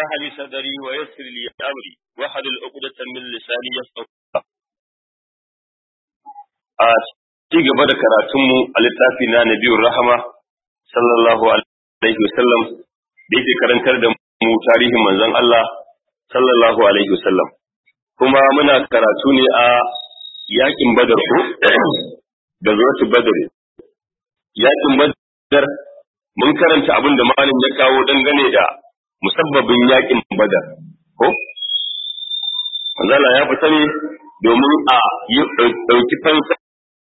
اشرح لي صدري ويسر لي امري واحلل عقدة من لساني يفقهوا a ci gaba da karatunmu a littafi na nabiyur rahama sallallahu alaihi wasallam da yake karantar da mu tarihin manzon Allah sallallahu alaihi wasallam kuma muna karatu ne a yakin badar ko da zuwatu badar yakin badar mun karanta abin da malam ya kawo dangane da musabbabin yakin badar ko manzala ya fita ne domin a yi ɗauki fansa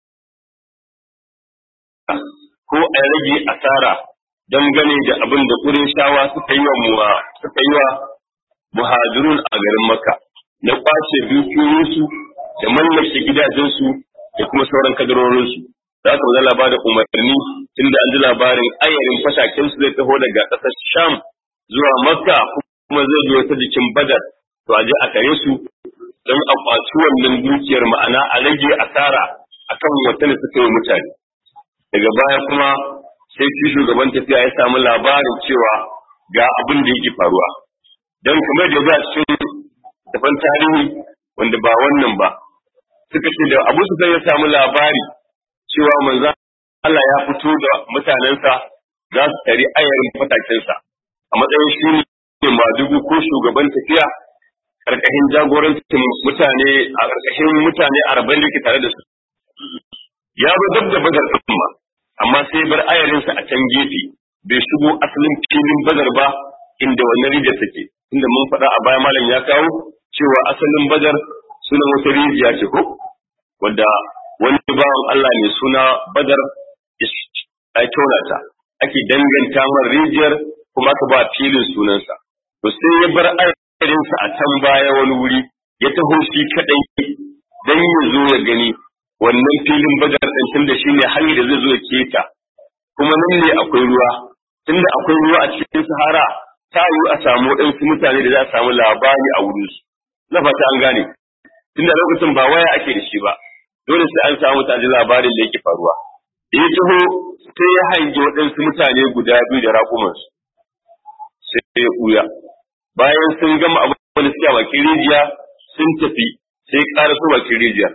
ko a rage asara dangane da abin da shawa suka yi wa muwa suka yi wa muhajirun a garin Makka na kwace dukiyoyinsu da mallake gidajensu da kuma sauran kadarorinsu za ka zala ba da umarni tunda an ji labarin ayarin fataken su zai taho daga ƙasar Sham zuwa Makka kuma zai zo ta jikin Badar to a je a kare su don a kwaci wannan dukiyar ma'ana a rage asara akan wata da suka yi mutane daga baya kuma sai shi shugaban tafiya ya samu labarin cewa ga abin da yake faruwa don kamar da za cikin tafan tarihi wanda ba wannan ba suka ce da abu su ya samu labari cewa manzan Allah ya fito da mutanensa za su tari ayarin fatakensa a matsayin shi ne madugu ko shugaban tafiya karkashin jagorancin mutane a karkashin mutane arba'in da ke tare da su ya zo dab da badar ɗin amma sai bar ayarinsa a can gefe bai shigo asalin filin badar ba inda wannan rijiyar take inda mun faɗa a baya malam ya kawo cewa asalin badar sunan wata rijiya ce ko wadda wani bawan Allah mai suna badar ya tona ta ake danganta mar rijiyar kuma ka ba filin sunansa to sai ya bar ayarinsa a can baya wani wuri ya taho shi kadai dan ya zo ya gani wannan filin badar ɗin tunda shi ne hanyar da zai zo ya keta kuma nan ne akwai ruwa tunda akwai ruwa a cikin sahara ta yiwu a samu waɗansu mutane da za a samu labari a wurin su na fata an gane tunda lokacin ba waya ake da shi ba dole sai an samu mutane labarin da yake faruwa da ya taho sai ya hange waɗansu mutane guda biyu da raƙumansu sai ya ɓuya bayan sun gama abin da suke a bakin rijiya sun tafi sai ƙara su bakin rijiyar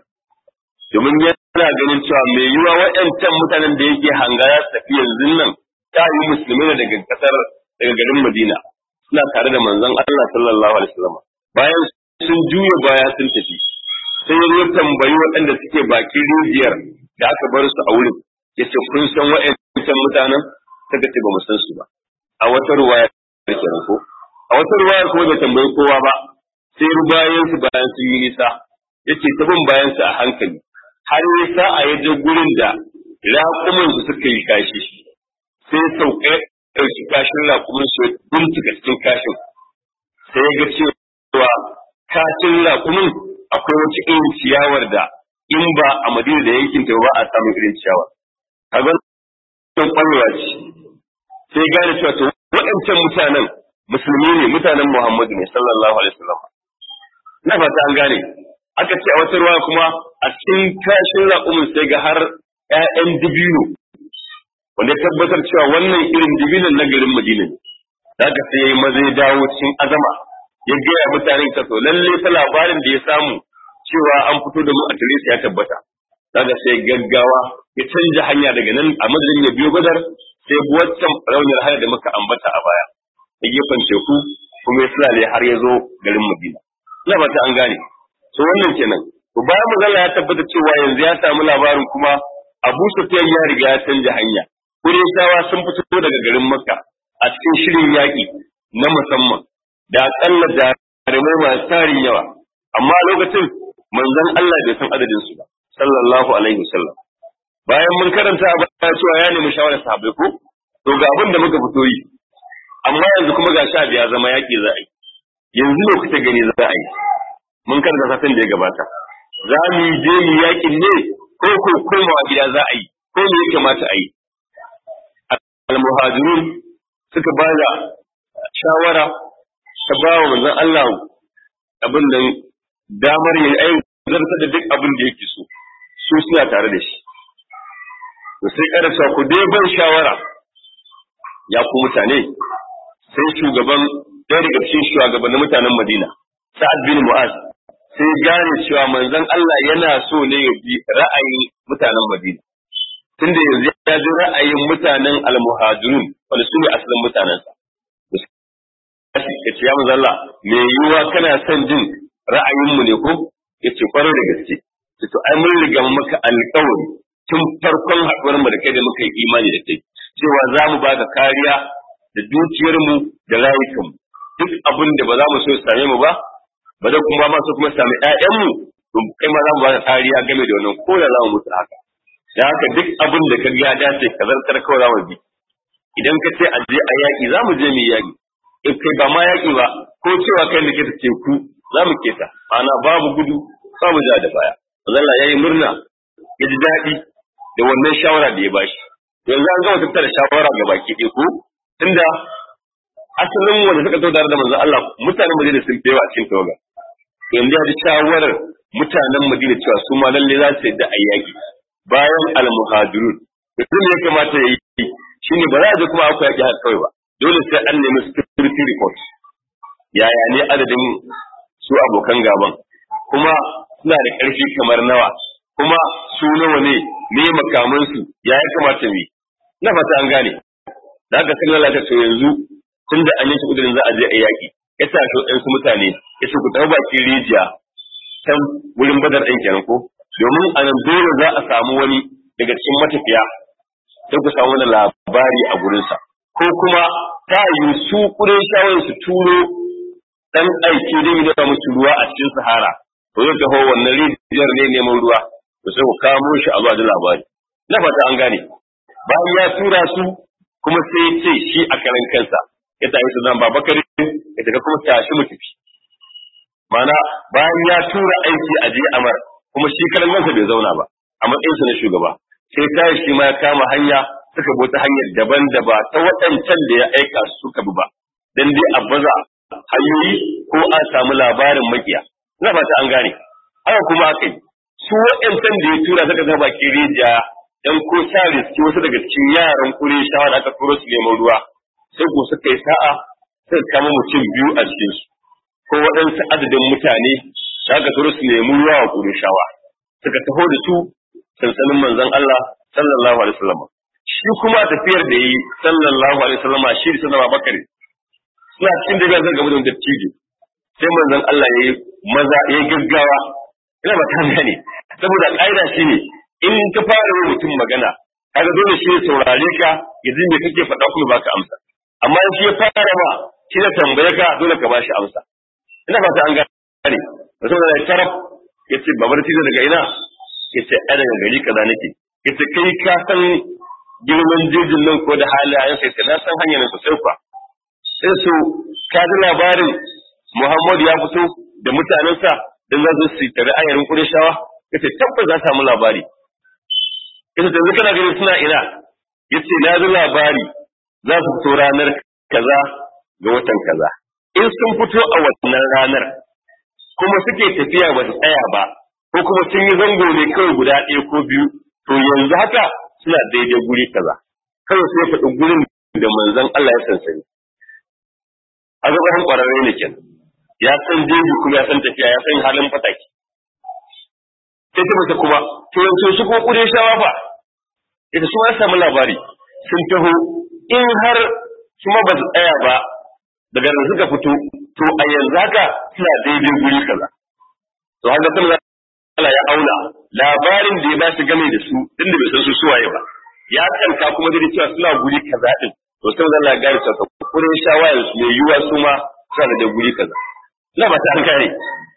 domin yana ganin cewa mai yiwa waɗancan mutanen da yake hanga ya tafi yanzu nan ta yi musulmai daga kasar daga garin Madina suna tare da manzon Allah sallallahu alaihi wasallam bayan sun juya baya sun tafi sai ya tambayi waɗanda suke bakin rijiyar da aka bar su a wurin yace kun san waɗancan mutanen suka ce ba mu san su ba a wata ruwaya kenan ko a wata ruwaya kuma bai tambayi kowa ba sai bayan su bayan su yi nisa yace ta bin bayan su a hankali har ya sa a yaje gurin da raƙumin su suka yi kashi sai sauka ɗauki kashin raƙumin su bincika cikin kashin sai ya ga cewa kashin raƙumin akwai wata irin ciyawar da in ba a madina da yankin ta ba a samun irin ciyawa a ga sun ƙwarewa ce sai gane cewa to waɗancan mutanen musulmi ne mutanen muhammadu ne sallallahu alaihi wasallam na fata an gane aka ce a wata ruwa kuma a cikin kashin raƙumin sai ga har ‘ya'yan dibino wanda ya tabbatar cewa wannan irin dibinon na garin Madina ne. Da ka sai ya yi maza ya dawo cikin azama ya gaya mutanen ta to lalle ta labarin da ya samu cewa an fito da mu a tare ya tabbata. Da ka sai gaggawa ya canja hanya daga nan a madadin ya biyo gadar sai waccan raunin hanya da muka ambata a baya. Ya gefen teku kuma ya sulale har ya zo garin Madina. Ina ba ta an gane. to wannan kenan to bayan magana ya tabbata cewa yanzu ya samu labarin kuma Abu Sufyan ya riga ya canja hanya Qurayshawa sun fito daga garin Makka a cikin shirin yaƙi na musamman da akalla jarumai masu tarin yawa amma lokacin manzon Allah bai san adadin su ba sallallahu alaihi wasallam bayan mun karanta a baya cewa ya nemi shawarar sahabbai ko to ga abin da muka fito yi amma yanzu kuma ga sha biya zama yaƙi za a yi yanzu ne kuka gani za a yi mun karanta satin da ya gabata za mu je mu yakin ne ko ko komawa gida za a yi ko me ya kamata a yi al-muhajirun suka ba da shawara ta ba wa manzon Allah abin nan damar yin ayin zarta da duk abin da yake so su suna tare da shi to sai karasa ku dai ban shawara ya ku mutane sai shugaban ɗaya daga cikin shugabannin mutanen Madina Sa'ad bin Mu'az sai gane cewa manzon Allah yana so ne ya bi ra'ayin mutanen Madina tunda yanzu ya ji ra'ayin mutanen al-muhajirun wanda su ne asalin mutanensa ya ce ya manzon Allah me yiwuwa kana son jin ra'ayinmu ne ko ya ce kwarai da gaske to ai mun riga maka alƙawari tun farkon haɗuwar mu da kai da muka yi imani da kai cewa za mu baka kariya da dukiyarmu da rayukanmu duk abin da ba za mu so ya same mu ba ba da kuma ma so kuma sami ƴaƴanmu to kai ma za mu baka kariya game da wannan ko da za mu mutu haka da haka duk abin da ka ga dace ka zartar kawai za mu bi idan ka ce a je a yaƙi za mu je mu yaƙi in kai ba ma yaƙi ba ko cewa kai da ke ta teku za mu keta ana babu gudu babu ja da baya Allah ya yi murna ya ji daɗi da wannan shawara da ya bashi yanzu an gama tattara shawara ga baki ɗaya ko tunda asalin wanda suka zo tare da manzon Allah mutanen Madina sun fi yawa a cikin tawaga yanzu ya ji shawarar mutanen Madina cewa su ma lalle za su yadda a yaƙi bayan al-muhajirun yanzu ne ya kamata ya yi shine ba za a je kuma akwai yaƙi haka kawai ba dole sai an nemi security report yaya ne adadin su abokan gaban kuma suna da ƙarfi kamar nawa kuma su nawa ne me makamansu ya ya kamata mu na fata an gane da haka sun lalata to yanzu tun da an yi su kudurin za a je a yaƙi ya sa shi ɗansu mutane ya ce ku tafi bakin rijiya can wurin badar ɗin kenan ko domin a nan dole za a samu wani daga cikin matafiya sai ku samu wani labari a gurinsa ko kuma ta yi su kudin shawar su turo ɗan aiki da da musu ruwa a cikin sahara to zai taho wannan rijiyar ne neman ruwa to sai ku kamo shi a zuwa da labari na fata an gane bayan ya tura su kuma sai ya ce shi a karan kansa ya tafi su zan babakar ya daga kuma tashi mu tafi mana bayan ya tura aiki a je amar kuma shi karan kansa bai zauna ba a matsayinsa na shugaba sai tashi shi ma ya kama hanya suka bi ta hanyar daban da ba ta waɗancan da ya aika su suka bi ba dan dai a baza hanyoyi ko an samu labarin makiya ina fata an gane haka kuma aka yi su waɗancan da ya tura suka ga baki rijiya dan ko sa riski wasu daga cikin yaran kure shawa da aka turo su neman ruwa sai ko suka yi sa'a suka kama mutum biyu a cikin su ko waɗansu adadin mutane da aka turo su nemi ruwa wa kure shawa suka taho da su sansanin manzon Allah sallallahu alaihi wasallam shi kuma tafiyar da yi sallallahu alaihi wasallam shi da sanar bakari suna cikin da zan gaba da dattijo sai manzon Allah yayi maza yayi gaggawa ina ba ta gane saboda ƙa'ida shine in ka fara yin mutum magana kaga dole shi ya saurare ka ya ji me kake faɗa kuma baka amsa amma in shi ya fara ma shi da tambaye ka dole ka bashi amsa ina fata an gane saboda da taraf yace babar tijo daga ina yace a daga gari kaza nake yace kai ka san girman jejin nan ko da halayen sai na san hanyar nan sosai kwa sai su ka ji labarin Muhammad ya fito da mutanensa dan za su yi tare ayarin Qurayshawa yace tabbas za samu labari yace yanzu kana ganin suna ina yace na ji labari za su fito ranar kaza ga watan kaza in sun fito a wannan ranar kuma suke tafiya ba su tsaya ba ko kuma sun yi zango ne kawai guda ɗaya ko biyu to yanzu haka suna daidai guri kaza kawai sai faɗi gurin da manzon Allah ya sansani a gaban ƙwararre ne kenan ya san jeji kuma ya san tafiya ya san halin fataki sai ta mace kuma to yanzu shi ko kure shawa fa ita su ma samu labari sun taho in har kuma ba su tsaya ba daga da suka fito to a yanzu haka suna daidai guri kaza to haka sun Allah ya auna labarin da ya ba shi game da su din da bai san su suwaye ba ya kanka kuma da cewa suna guri kaza din to sai Allah ya gari saka kure shawa yanzu ne yuwa su ma suna da guri kaza na ba ta an kare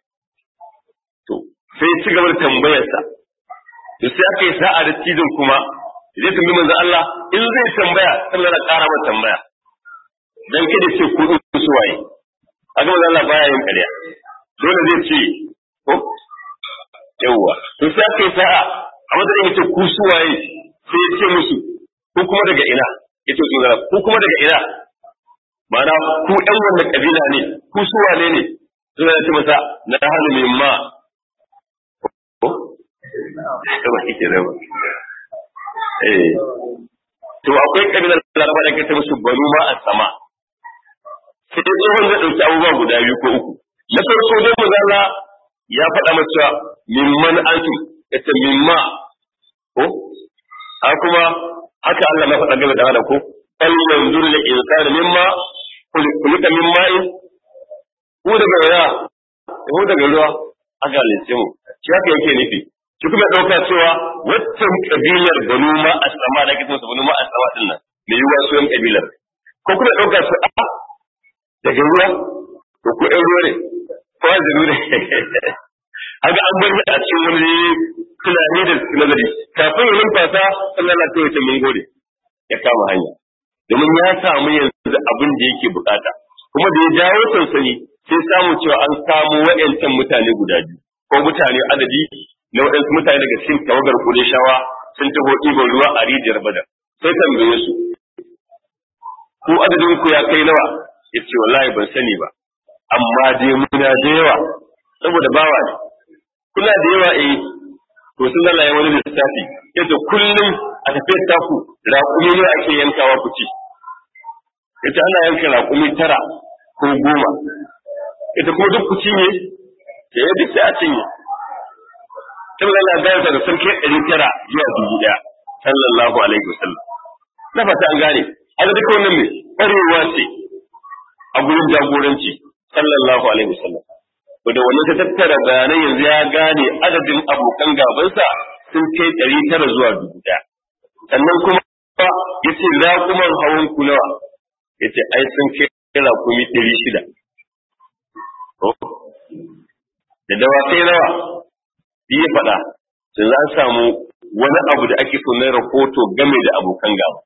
to sai ci gaba da tambayarsa to sai aka yi sa'a da cizon kuma zai tambayi manzo Allah in zai tambaya sallar da ƙara masa tambaya dan kada ce ku su waye a ga manzo Allah baya yin ƙarya dole zai ce ko yawwa to sai aka yi sa'a a matsayin yace ku su waye sai ya ce musu ku kuma daga ina yace su zara ku kuma daga ina ma'ana ku ɗan wanda kabila ne ku su wane ne suna ce masa na hannu mai ma ko ba kike da ba eh to akwai kabilar laraba da kace musu banu ma a sama sai tsohon zai ɗauki abubuwa guda biyu ko uku na farko dai mazala ya faɗa masa mimman antum yace mimma ko ha kuma haka Allah ma faɗa game da hada ko fal yanzur lil insani mimma kulika mimma in ku daga ya ko daga ruwa aka halice mu shi haka yake nufi shi kuma ɗauka cewa waccan kabilar banu ma asama da kitan su banu ma asama din nan me yiwa su yan kabilar ko kuma ɗauka su a daga ruwa to ku ɗan ruwa ne ko aziru ne haka an bar a cikin wani tunani da nazari kafin ya numfasa Allah na ta wace mun gode ya kama hanya domin ya samu yanzu abin da yake bukata kuma da ya jawo sansani sai samu cewa an samu wa'yancan mutane guda biyu ko mutane adadi na waɗansu mutane daga cikin tawagar Qurayshawa sun taho ɗiban ruwa a rijiyar Badar sai tambaye su ku adadin ku ya kai nawa yace wallahi ban sani ba amma dai muna da yawa saboda bawa ne kuna da yawa eh to sun Allah ya wani lissafi yace kullum a tafiyar taku raƙumi ne ake yankawa ku ci yace ana yanka raƙumi tara ko goma ita kuma duk ku cinye sai ya duk sai a cinye tun Allah ya gaya da sarki ɗari tara zuwa dubu ɗaya sallallahu alaihi wasallam na fata an gane haka duka wannan mai ƙwarewa ce a gurin jagoranci sallallahu alaihi wasallam da wannan ta tattara bayanai yanzu ya gane adadin abokan gabansa sun kai ɗari tara zuwa dubu ɗaya sannan kuma ya ce raƙuman hawan ku nawa ya ce ai sun kai raƙumi ɗari shida da dawakai nawa ya faɗa sai za a samu wani abu da ake so na rahoto game da abokan gaba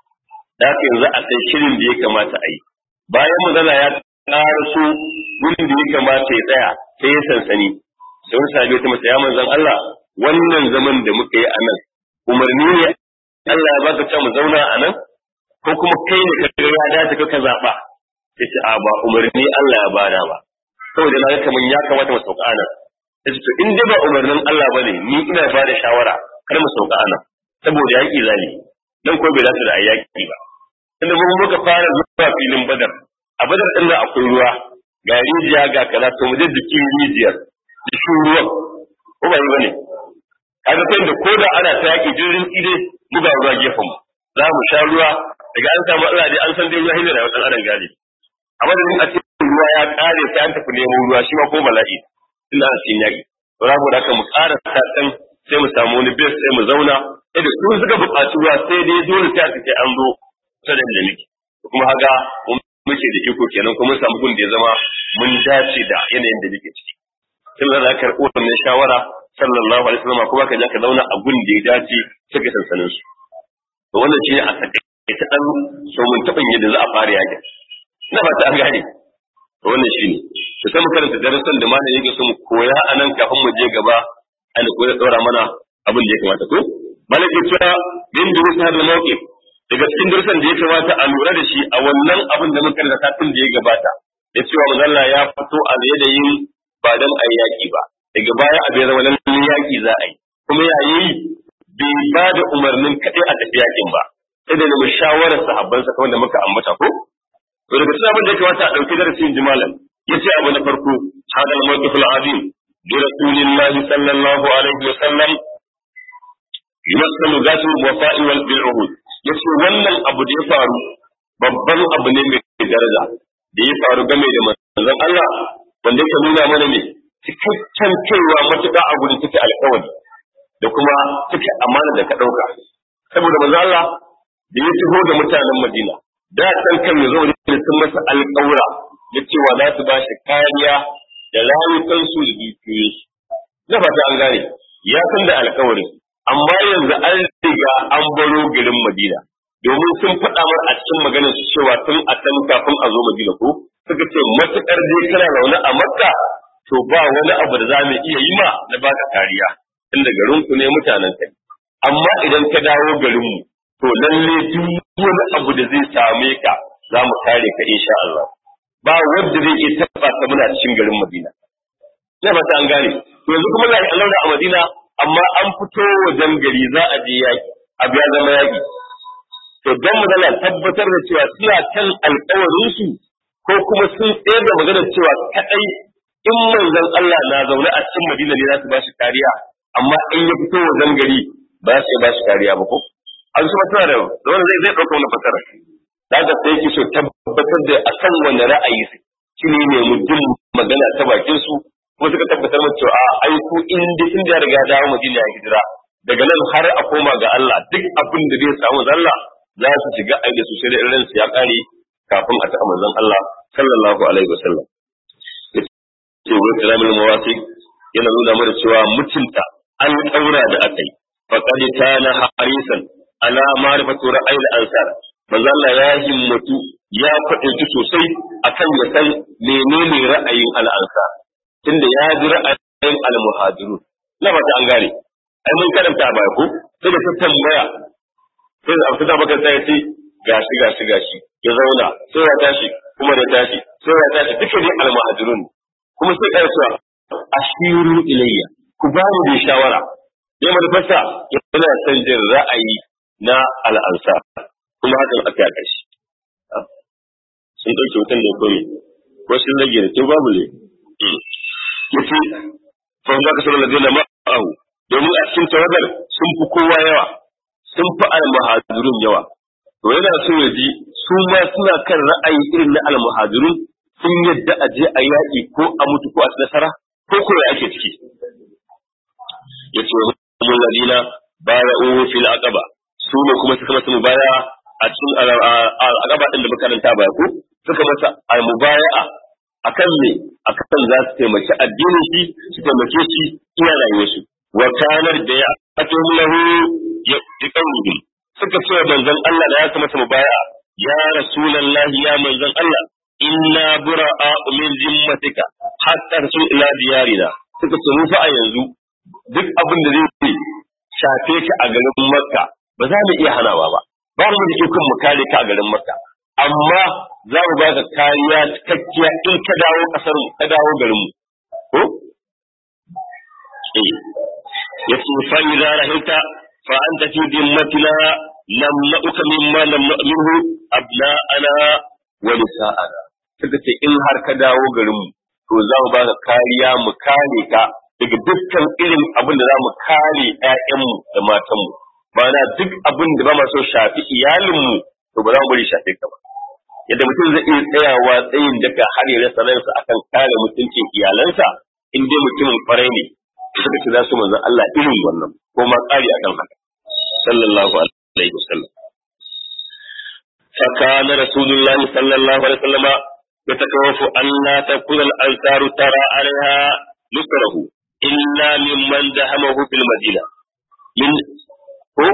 da haka yanzu a san shirin da ya kamata a yi bayan magana ya ƙara so wurin da ya kamata ya tsaya sai ya sansani sai wani sahabi ta masa ya manzan Allah wannan zaman da muka yi a nan umarni ne Allah ya baka ta mu zauna a nan ko kuma kai ne ka ga ya dace ka zaɓa sai ce a ba umarni Allah ya bada ba saboda na ga kaman ya kamata mu sauka nan sai to in dai ba umarnin Allah bane ni ina ba da shawara kar mu sauka nan saboda yaki zali dan ko bai dace da ayyaki ba tunda mun muka fara zuwa filin badar a badar din da akwai ruwa ga rijiya ga kaza to mu je jikin rijiyar jikin ruwan ko ba yi bane kaga sai da koda ana ta yaki jirgin tsire mu ga ruwa gefen mu za mu sha ruwa daga an samu Allah dai an san dai ruwa hinda da wasan adam gari amma da a ce ruwa ya kare sai an tafi neman ruwa shi ma ko bala'i tunda ana cikin yaki to za mu daka mu ƙara ta dan sai mu samu wani base sai mu zauna sai da su suka buƙaci ruwa sai dai dole sai a ce an zo ta da da nake kuma haka muke da iko kenan kuma mun samu gun da ya zama mun dace da yanayin da nake ciki sai za ka karɓo wannan shawara sallallahu alaihi wasallam kuma ka je ka zauna a gun da ya dace sai ka sansanin su to wannan shi a takaice ta dan so mun taɓa yadda za a fara yakin ina ba ta gane to wannan shi ne to sai mu karanta darasin da malamin yake so mu koya a nan kafin mu je gaba an koya daura mana abin da ya kamata ko malaka cewa bin da wasu hadal mawqif daga cikin darasin da ya kamata a lura da shi a wannan abin da muka karanta tun da ya gabata ya cewa manzalla ya fito a yanayin ba dan ayi yaki ba daga baya a bai zama nan yaki za a yi kuma yayi bai ba da umarnin kaɗai a tafi yakin ba sai da nemi shawarar sahabbansa kamar da muka ambata ko to daga cikin abin da ya kamata a ɗauki darasin jimalan ya ce abu na farko hadal mawqif al-azim bi rasulillahi sallallahu alaihi wa sallam yumassalu zatu wafa'i wal bil uhud yace wannan abu da ya faru babban abu ne mai daraja da ya faru game da manzon Allah wanda yake nuna mana ne cikakken kaiwa matuƙa a gurin take alƙawari da kuma take amana da ka ɗauka saboda manzon Allah da ya taho da mutanen Madina da san kan ya zo da sun masa alƙawura da cewa za su ba shi kariya da rayukansu da dukiyoyinsu na fata an gane ya san da alƙawarin amma yanzu an riga an baro garin Madina domin sun faɗa mar a cikin maganar su cewa tun a can kafin a zo Madina ko suka ce matuƙar dai kana zaune a Makka to ba wani abu da za mu iya yi ma na baka kariya inda garin ku ne mutanen kai amma idan ka dawo garin mu to lalle duk wani abu da zai same ka za mu kare ka insha Allah ba wanda zai iya taɓa ka muna cikin garin Madina na fata an gane to yanzu kuma ga Allah a Madina amma an fito wajen gari za a je yaki abu ya zama yaki to don mu zana tabbatar da cewa suna kan alkawarin su ko kuma sun tsayar da magana cewa kadai in manzon Allah na zaune a cikin Madina ne za su ba shi kariya amma in ya fito wajen gari ba su ba shi kariya ba ko an su tana da wanda zai zai dauka wannan fasara da haka sai yake so tabbatar da akan wani ra'ayi shi ne ne mutum magana ta bakin su kuma suka tabbatar mu cewa ai ku in dai in da riga dawo Madina ya hijira daga nan har a koma ga Allah duk abin da zai samu Allah za su shiga aida su sai da irin su ya kare kafin a taɓa manzon Allah sallallahu alaihi wasallam ce wa kalamul mawasi yana nuna mana cewa mutunta an daura da aka yi faqad kana harisan ala ma'rifatu ra'ayil ansar manzo Allah ya himmatu ya faɗi sosai akan ya san menene ra'ayin al-ansar tunda ya ji ra'ayin al-muhajirun na ba an gane ai mun karanta ba ko sai da ta tambaya sai da ta baka sai ce gashi gashi gashi ya zauna sai ya tashi kuma da tashi sai ya tashi duka ne al-muhajirun kuma sai ka cewa ashiru ilayya ku ba mu da shawara ya manufarsa yana son jin ra'ayi na al-ansar kuma hakan aka yi ƙarshe sun ɗauke wutan da komi ko sun rage da to babu ne yace fa za ka sanar da ma'ahu domin a cikin tawagar sun fi kowa yawa sun fi al-muhajirun yawa to yana so ya ji su ma suna kan ra'ayi irin na al-muhajirun sun yadda a je a yaƙi ko a mutu ko a nasara ko ko ya ake ciki yace mun ladina baya'u fil aqaba su ne kuma suka masa mubaya a cikin aqaba din da makaranta ba ko suka masa al-mubaya'a akan me akan za su taimaki addinin shi su taimake shi iya rayuwar su wa kanar da ya ato lahu ya tiqawli suka ce manzon Allah da ya kuma masa mubaya ya rasulullahi ya manzon Allah inna bura'a min zimmatika hatta rasul ila diyarina suka ce mu fa a yanzu duk abin da zai shafe ka a garin Makka ba za mu iya hanawa ba ba mu da ikon mu kare ka a garin Makka amma za mu ba ka kariya cikakkiya in ka dawo kasar mu ka dawo garin mu ko eh yace fa idza rahilta fa anta fi dimmatina lam na'uka mimma lam na'minhu abna'ana wa nisa'ana suka ce in har ka dawo garin mu to za mu ba ka kariya mu kare ka daga dukkan irin abin da za mu kare ƴaƴanmu da matanmu ma'ana duk abin da ba ma so shafi iyalinmu to ba za mu bari shafe ka ba yadda mutum zai iya tsayawa tsayin daga har ya rasa ransa akan kare mutuncin iyalansa in dai mutumin kwarai ne suka ce za su manzan Allah irin wannan ko ma ƙari akan haka sallallahu alaihi wasallam فكان رسول الله صلى الله عليه وسلم يتكوف أن لا تكون الأنصار ترى عليها نصره إلا ممن دهمه في المدينة من هو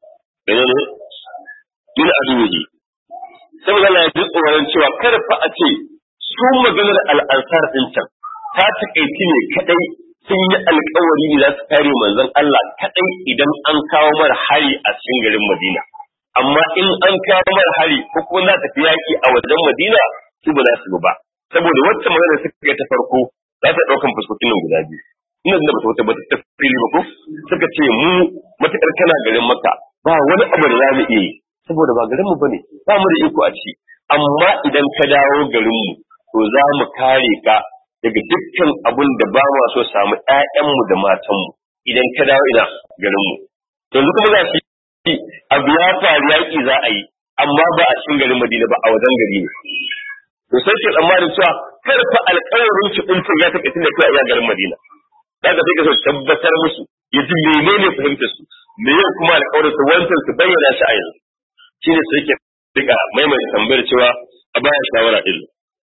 من أدوه saboda Allah ya ji tsoron cewa kar fa a ce su maganar al'ansar din can ta takaici ne kadai sun yi alkawari ne za su kare manzon Allah kadai idan an kawo mara hari a cikin garin Madina amma in an kawo mara hari ko kuma za ta fi yaki a wajen Madina su ba za su ba saboda wacce magana suka ga ta farko za ta daukan fuskokin nan guda biyu ina da bata wata bata tafsiri ba ko suka ce mu matakar kana garin Makka ba wani abu da za mu iya yi saboda ba garin mu bane ba mu da iko a ciki amma idan ka dawo garin mu to za mu kare ka daga dukkan abun da ba ma so samu ƴaƴanmu da matanmu idan ka dawo ina garin mu yanzu kuma za su yi abu ya faru yaƙi za a yi amma ba a cikin garin Madina ba a wajen gari ne to sai ke tsammanin cewa kar fa alƙawarin ki din ya take tunda kai a garin Madina daga sai ka so tabbatar musu ya ji menene fahimtar su me yau kuma alƙawarin su wancan su bayyana shi a yanzu shine sai ke diga maimaita tambayar cewa a baya shawara din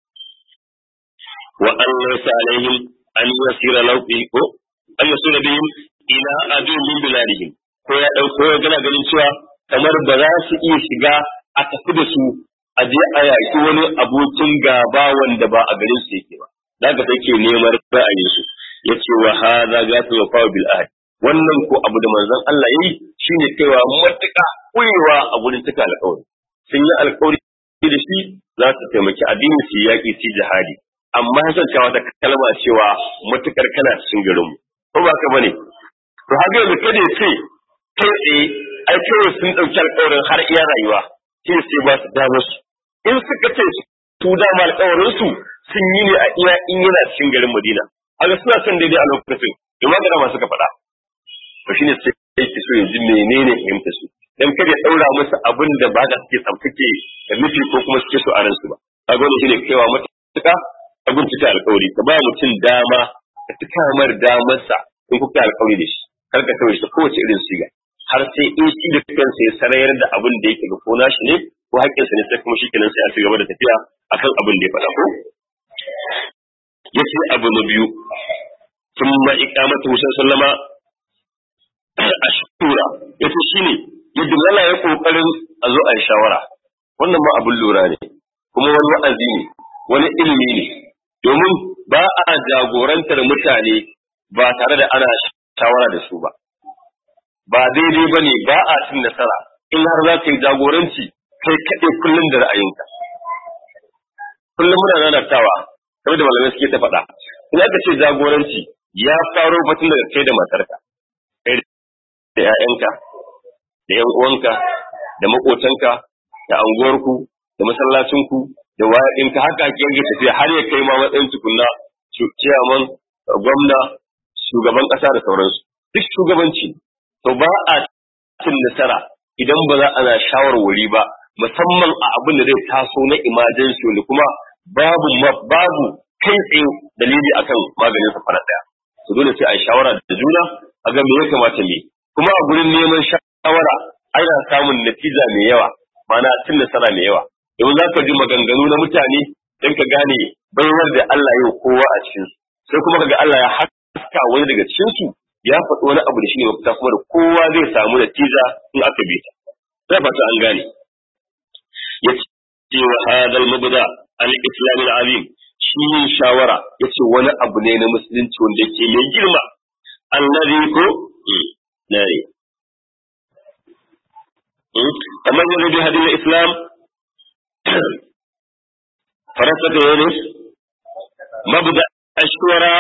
wa an laysa alaihim an yasira lauqi ko an yasira bihim ila adu min biladihim ko ya dauko ya gana ganin cewa kamar ba za su iya shiga a tafi da su a je a yaki wani abokin gaba wanda ba a garin su yake ba daga sai ke neman ra'ayin su yace wa hadha gatu wa qawl bil ahd wannan ko abu da manzon Allah yayi shine kaiwa matuƙa kurewa a gurin tuka alƙawari sun yi alƙawari da shi za su taimaki addini su yaƙi su jihadi amma ya cewa wata kalma cewa matuƙar kana cikin garin mu ko ba ka bane to haka yanzu kada ya ce kai tsaye ai kawai sun ɗauki alƙawarin har iya rayuwa shi sai ba su damar su in suka ce su dama alƙawarin su sun yi ne a iya in yana cikin garin Madina haka suna son daidai a lokacin in ma gana masu ka faɗa to shine sai yake so ya ji menene fahimta su dan kada ya daura musu abin da ba da suke tsamtake da nufi ko kuma suke so a ransu ba kaga wannan shine kaiwa matuƙa abin cika alƙawari ka ba mutum dama ka cika mar damarsa in kuka alƙawari da shi kar ka kawai shi kowace irin siga har sai in shi da kansa ya sarayar da abin da yake ga ko nashi ne ko haƙƙinsa ne sai kuma shi kenan sai a ci gaba da tafiya akan abin da ya faɗa ko yace abu na biyu thumma iqamatu sallama ashkura yace shine yadda Allah ya kokarin a zo a shawara wannan ma abin lura ne kuma wani wa'azi ne wani ilimi ne domin ba a jagorantar mutane ba tare da ana shawara da su ba ba daidai ba ne ba a cin nasara in har za ka yi jagoranci kai kaɗe kullum da ra'ayinka kullum muna nanatawa kamar da malamai suke ta faɗa in aka ce jagoranci ya faro batun daga kai da matarka kai da 'ya'yanka da 'yan uwanka da maƙotanka da anguwarku da masallacinku da wayaɗinka haka ake yanke tafiya har ya kai ma matsayin tukunna ciyaman gwamna shugaban ƙasa da sauransu duk shugabanci to ba a cin nasara idan ba za ana shawarwari ba musamman a abin da zai taso na emergency wanda kuma babu babu kai tsaye dalili akan maganin sa fara daya to dole sai a yi shawara da juna a ga me ya kamata me kuma a gurin neman shawara ana samun natija mai yawa ma'ana cin nasara mai yawa domin za ka ji maganganu na mutane don ka gane baiwar da Allah yau kowa a cikin sai kuma kaga Allah ya haska wani daga cikin su ya faɗi wani abu da shi ne mafita kuma da kowa zai samu natija in aka bi ta zai fata an gane ya ce wa hadal mabda al-islam al-azim shi yin shawara ya ce wani abu ne na musulunci wanda yake mai girma allazi ko nare kamar yanzu bi hadin islam farasa da yana mabda ashwara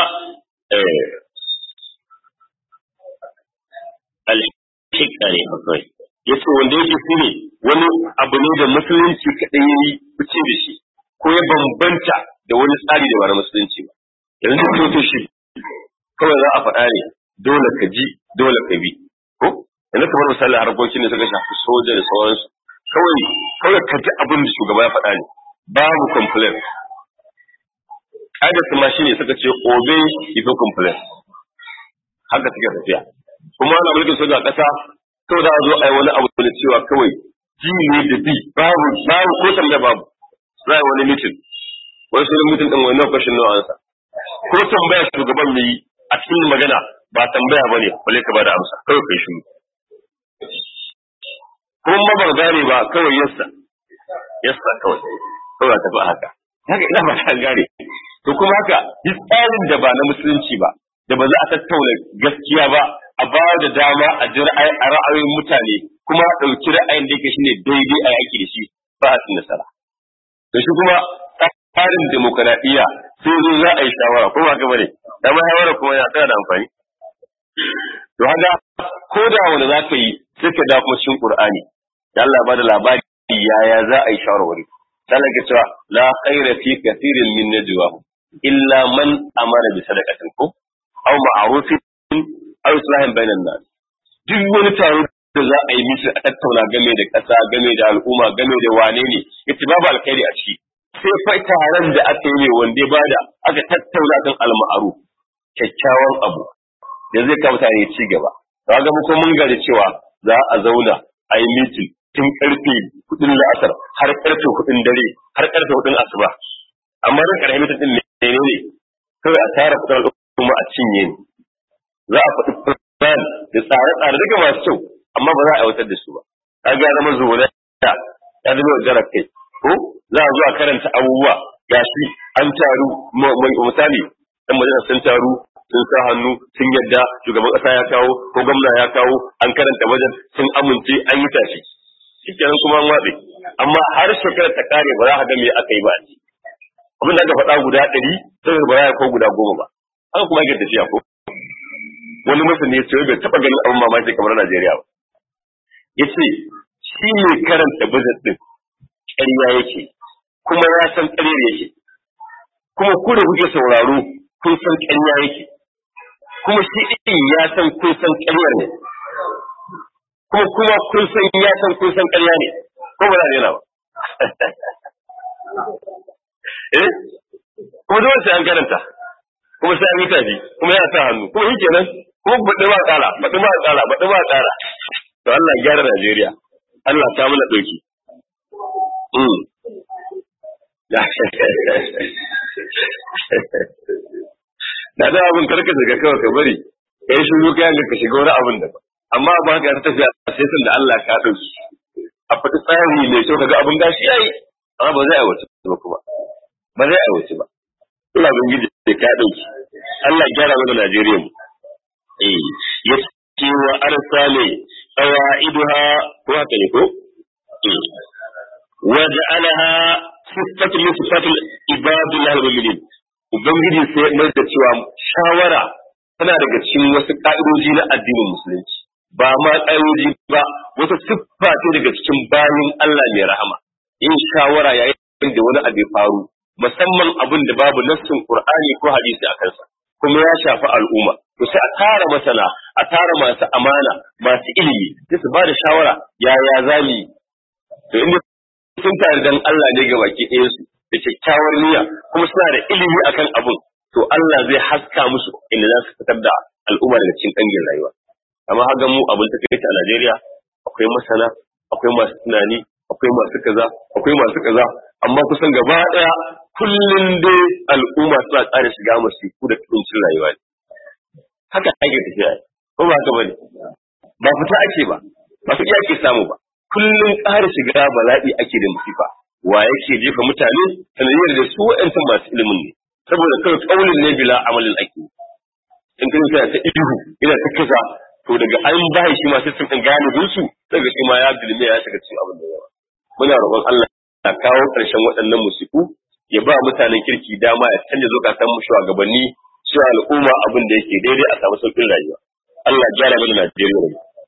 al-hikka ne akwai yace wanda yake shi ne wani abu ne da musulunci kaɗai ya yi fice da shi ko ya bambanta da wani tsari da ba na musulunci ba yanzu ko shi kawai za a faɗa ne dole ka ji dole ka bi ko yanzu kamar misali harkokin da suka shafi soja da sauransu kawai kawai ka ji abin da shugaba ya faɗa ne babu complain ƙa'idar su ma shi ne suka ce obey before complain haka suke tafiya kuma ana mulkin soja a ƙasa kawai za a zo a yi wani abu da cewa kawai ji ne da bi babu babu ko tambaya babu za a yi wani mitin wani sunan mitin ɗin wani question no answer ko tambaya shugaban mai yi a cikin magana ba tambaya bane balle ka bada amsa kawai kai shiru kuma ba ba gane ba kawai yassa yassa kawai kawai tafi haka haka ina ba ta gane to kuma haka duk tsarin da ba na musulunci ba da ba za a tattauna gaskiya ba a ba da dama a ji ra'ayoyin mutane kuma a ɗauki ra'ayin da yake shine daidai a yaki da shi ba a cin nasara to shi kuma tsarin demokaradiyya sai zo za a yi shawara ko ba gaba ne dama shawara kuma yana tsaya da amfani to haka ko da wani za ka yi sai ka da kuma cikin qur'ani da Allah ba da labari yaya za a yi shawarwari sai ka cewa la khaira fi kathirin min najwa illa man amara bi sadaqatin ko aw ma'rufin aw islahin bainan nas duk wani taro da za a yi misi a tattauna game da ƙasa game da al'umma game da wane ne yace babu alkhairi a ciki sai fa taron da aka yi ne wanda ba da aka tattauna kan alma'aru kyakkyawan abu da zai kawo mutane ci gaba ga mu ko mun gari cewa za a zauna a yi mitin tun karfe hudun la'asar har karfe hudun dare har karfe hudun asuba amma ran karfe mitin din ne ne kawai a tara kudin al'umma a cinye ne za a faɗi plan da tsare-tsare daga masu kyau amma ba za a aiwatar da su ba kaga ya zama zuwa ya zama jarar kai ko za a zo a karanta abubuwa gashi an taru misali dan majalisa sun taru sun sa hannu sun yadda shugaban kasa ya kawo ko gwamna ya kawo an karanta wajen sun amince an yi tashi shikenan kuma an watsi amma har shekarar ta kare ba za ka ga me aka yi ba abin da aka faɗa guda ɗari sai ba za ko guda goma ba haka kuma yake tafiya ko wani masani ya ce bai taɓa ganin abin mamaki kamar Najeriya ba ya ce shi ne karanta budget ɗin ƙarya yake kuma ya san ƙaryar yake kuma ku da kuke sauraro kun san ƙarya yake kuma shi ɗin ya san kun san ƙaryar ne kuma kuma kun san ya san kun san ƙarya ne ko ba za a ba eh kuma dole sai an karanta kuma sai an yi tafi kuma ya sa hannu kuma shi kenan kuma baɗi ba ƙara baɗi ba ƙara baɗi ba ƙara to Allah ya gyara Najeriya Allah ta mana ɗauki da da abin karka daga kawai ka bari ka yi shiru kayan ka shiga wani abin da ba amma ba ka ta tafiya sai sun da Allah ka ɗauki a faɗi tsari mai kyau kaga abin gashi yayi amma ba zai aiwata ba kuma ba zai aiwata ba Allah ban gidi da ka ɗauki Allah gyara mana Najeriya mu eh ya ce wa arsale qawaiduha ko haka ne ko waja'alaha sifatu min sifatil ibadillah al-mu'minin ubangiji sai mai da cewa shawara tana daga cikin wasu ka'idoji na addinin musulunci ba ma ka'idoji ba wata siffa ce daga cikin bayin Allah mai rahama yin shawara yayin da wani abu ya faru musamman abin da babu nassin Qur'ani ko hadisi a kansa kuma ya shafi al'umma to sai a tara masana a tara masu amana masu ilimi sai su ba da shawara yaya zamu yi to inda sun tare dan Allah ne ga baki ɗaya su da kyakkyawar niyya kuma suna da ilimi akan abun to Allah zai haska musu inda za su fitar da al'umma daga cikin ƙangin rayuwa amma haga mu abin ta kai a Najeriya akwai masana akwai masu tunani akwai masu kaza akwai masu kaza amma kusan gaba ɗaya kullum dai al'umma suna ƙara shiga masifu da kuncin rayuwa ne haka ake tafiya ko ba haka bane ba fita ake ba ba su ake samu ba kullum ƙara shiga bala'i ake da musifa wa yake jefa mutane sanadiyar da su wa'ancan masu ilimin ne saboda kawai kaulin ne bila amalin ake in kan sai ta ihu ina ta kaza to daga an ba shi ma sai sun kan gane gunsu daga shi ma ya bilme ya shiga cikin abin da yawa muna roƙon Allah ya kawo ƙarshen waɗannan musiku ya ba mutanen kirki dama ya canja zukatan mu shugabanni su al'umma abin da yake daidai a samu sauƙin rayuwa Allah ya gyara mana Najeriya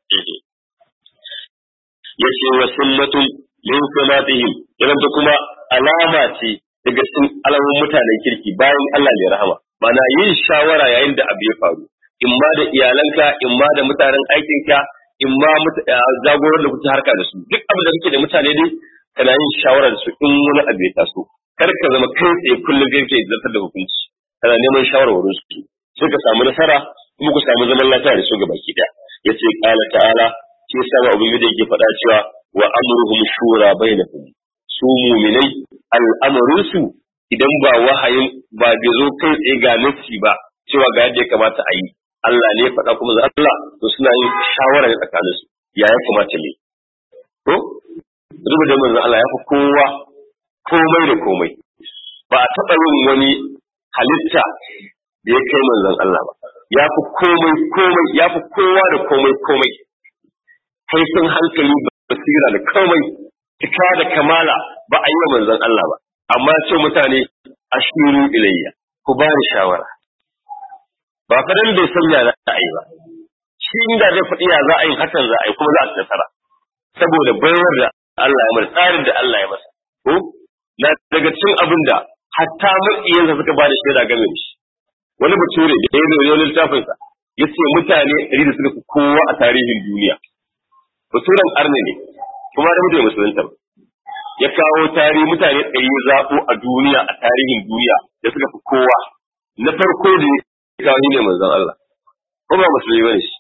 yace wa sunnatun min salatihim idan ta kuma alama ce daga cikin alamun mutanen kirki bayan Allah mai rahama mana yin shawara yayin da abu ya faru imma da iyalanka imma da mutanen aikinka imma jagorar da kuke harka da su duk abin da kake da mutane dai kana yin shawara da su in wani abu ya taso kar ka zama kai tsaye kullum kai ke zartar da hukunci kana neman shawarwarin su sai ka samu nasara kuma ku samu zaman lafiya da su gaba ki daya yace qala ta'ala shi yasa ba abin da yake faɗa cewa wa amruhum shura bainahum su mu'minai al'amarin su idan ba wahayin ba bai zo kai tsaye ga nasi ba cewa ga yadda ya kamata a yi Allah ne faɗa kuma za Allah to suna yin shawara ne tsakanin su ya ya kamata ne to rubu da manzon Allah ya fi kowa komai da komai ba a taɓa yin wani halitta da ya kai manzon Allah ba ya fi komai komai ya fi kowa da komai komai kaifin hankali basira da komai cika da kamala ba a yi wa manzon Allah ba amma ce mutane ashiru ilayya ku ba ni shawara ba fadan bai san ya za a yi ba shi inda zai faɗi ya za a yi hakan za a yi kuma za a ci nasara saboda bayar da Allah ya masa tsarin da Allah ya masa ko na daga cikin abin da hatta maƙiyansa suka ba da shaida game da shi wani bature da ya zo wani littafinsa ya ce mutane ɗari da suka fi kowa a tarihin duniya baturen arne ne kuma da mutum musulunta ba ya kawo tarihi mutane ɗari zaɓo a duniya a tarihin duniya da suka fi kowa na farko da ya kawo ne manzon Allah ko ba musulmi bane shi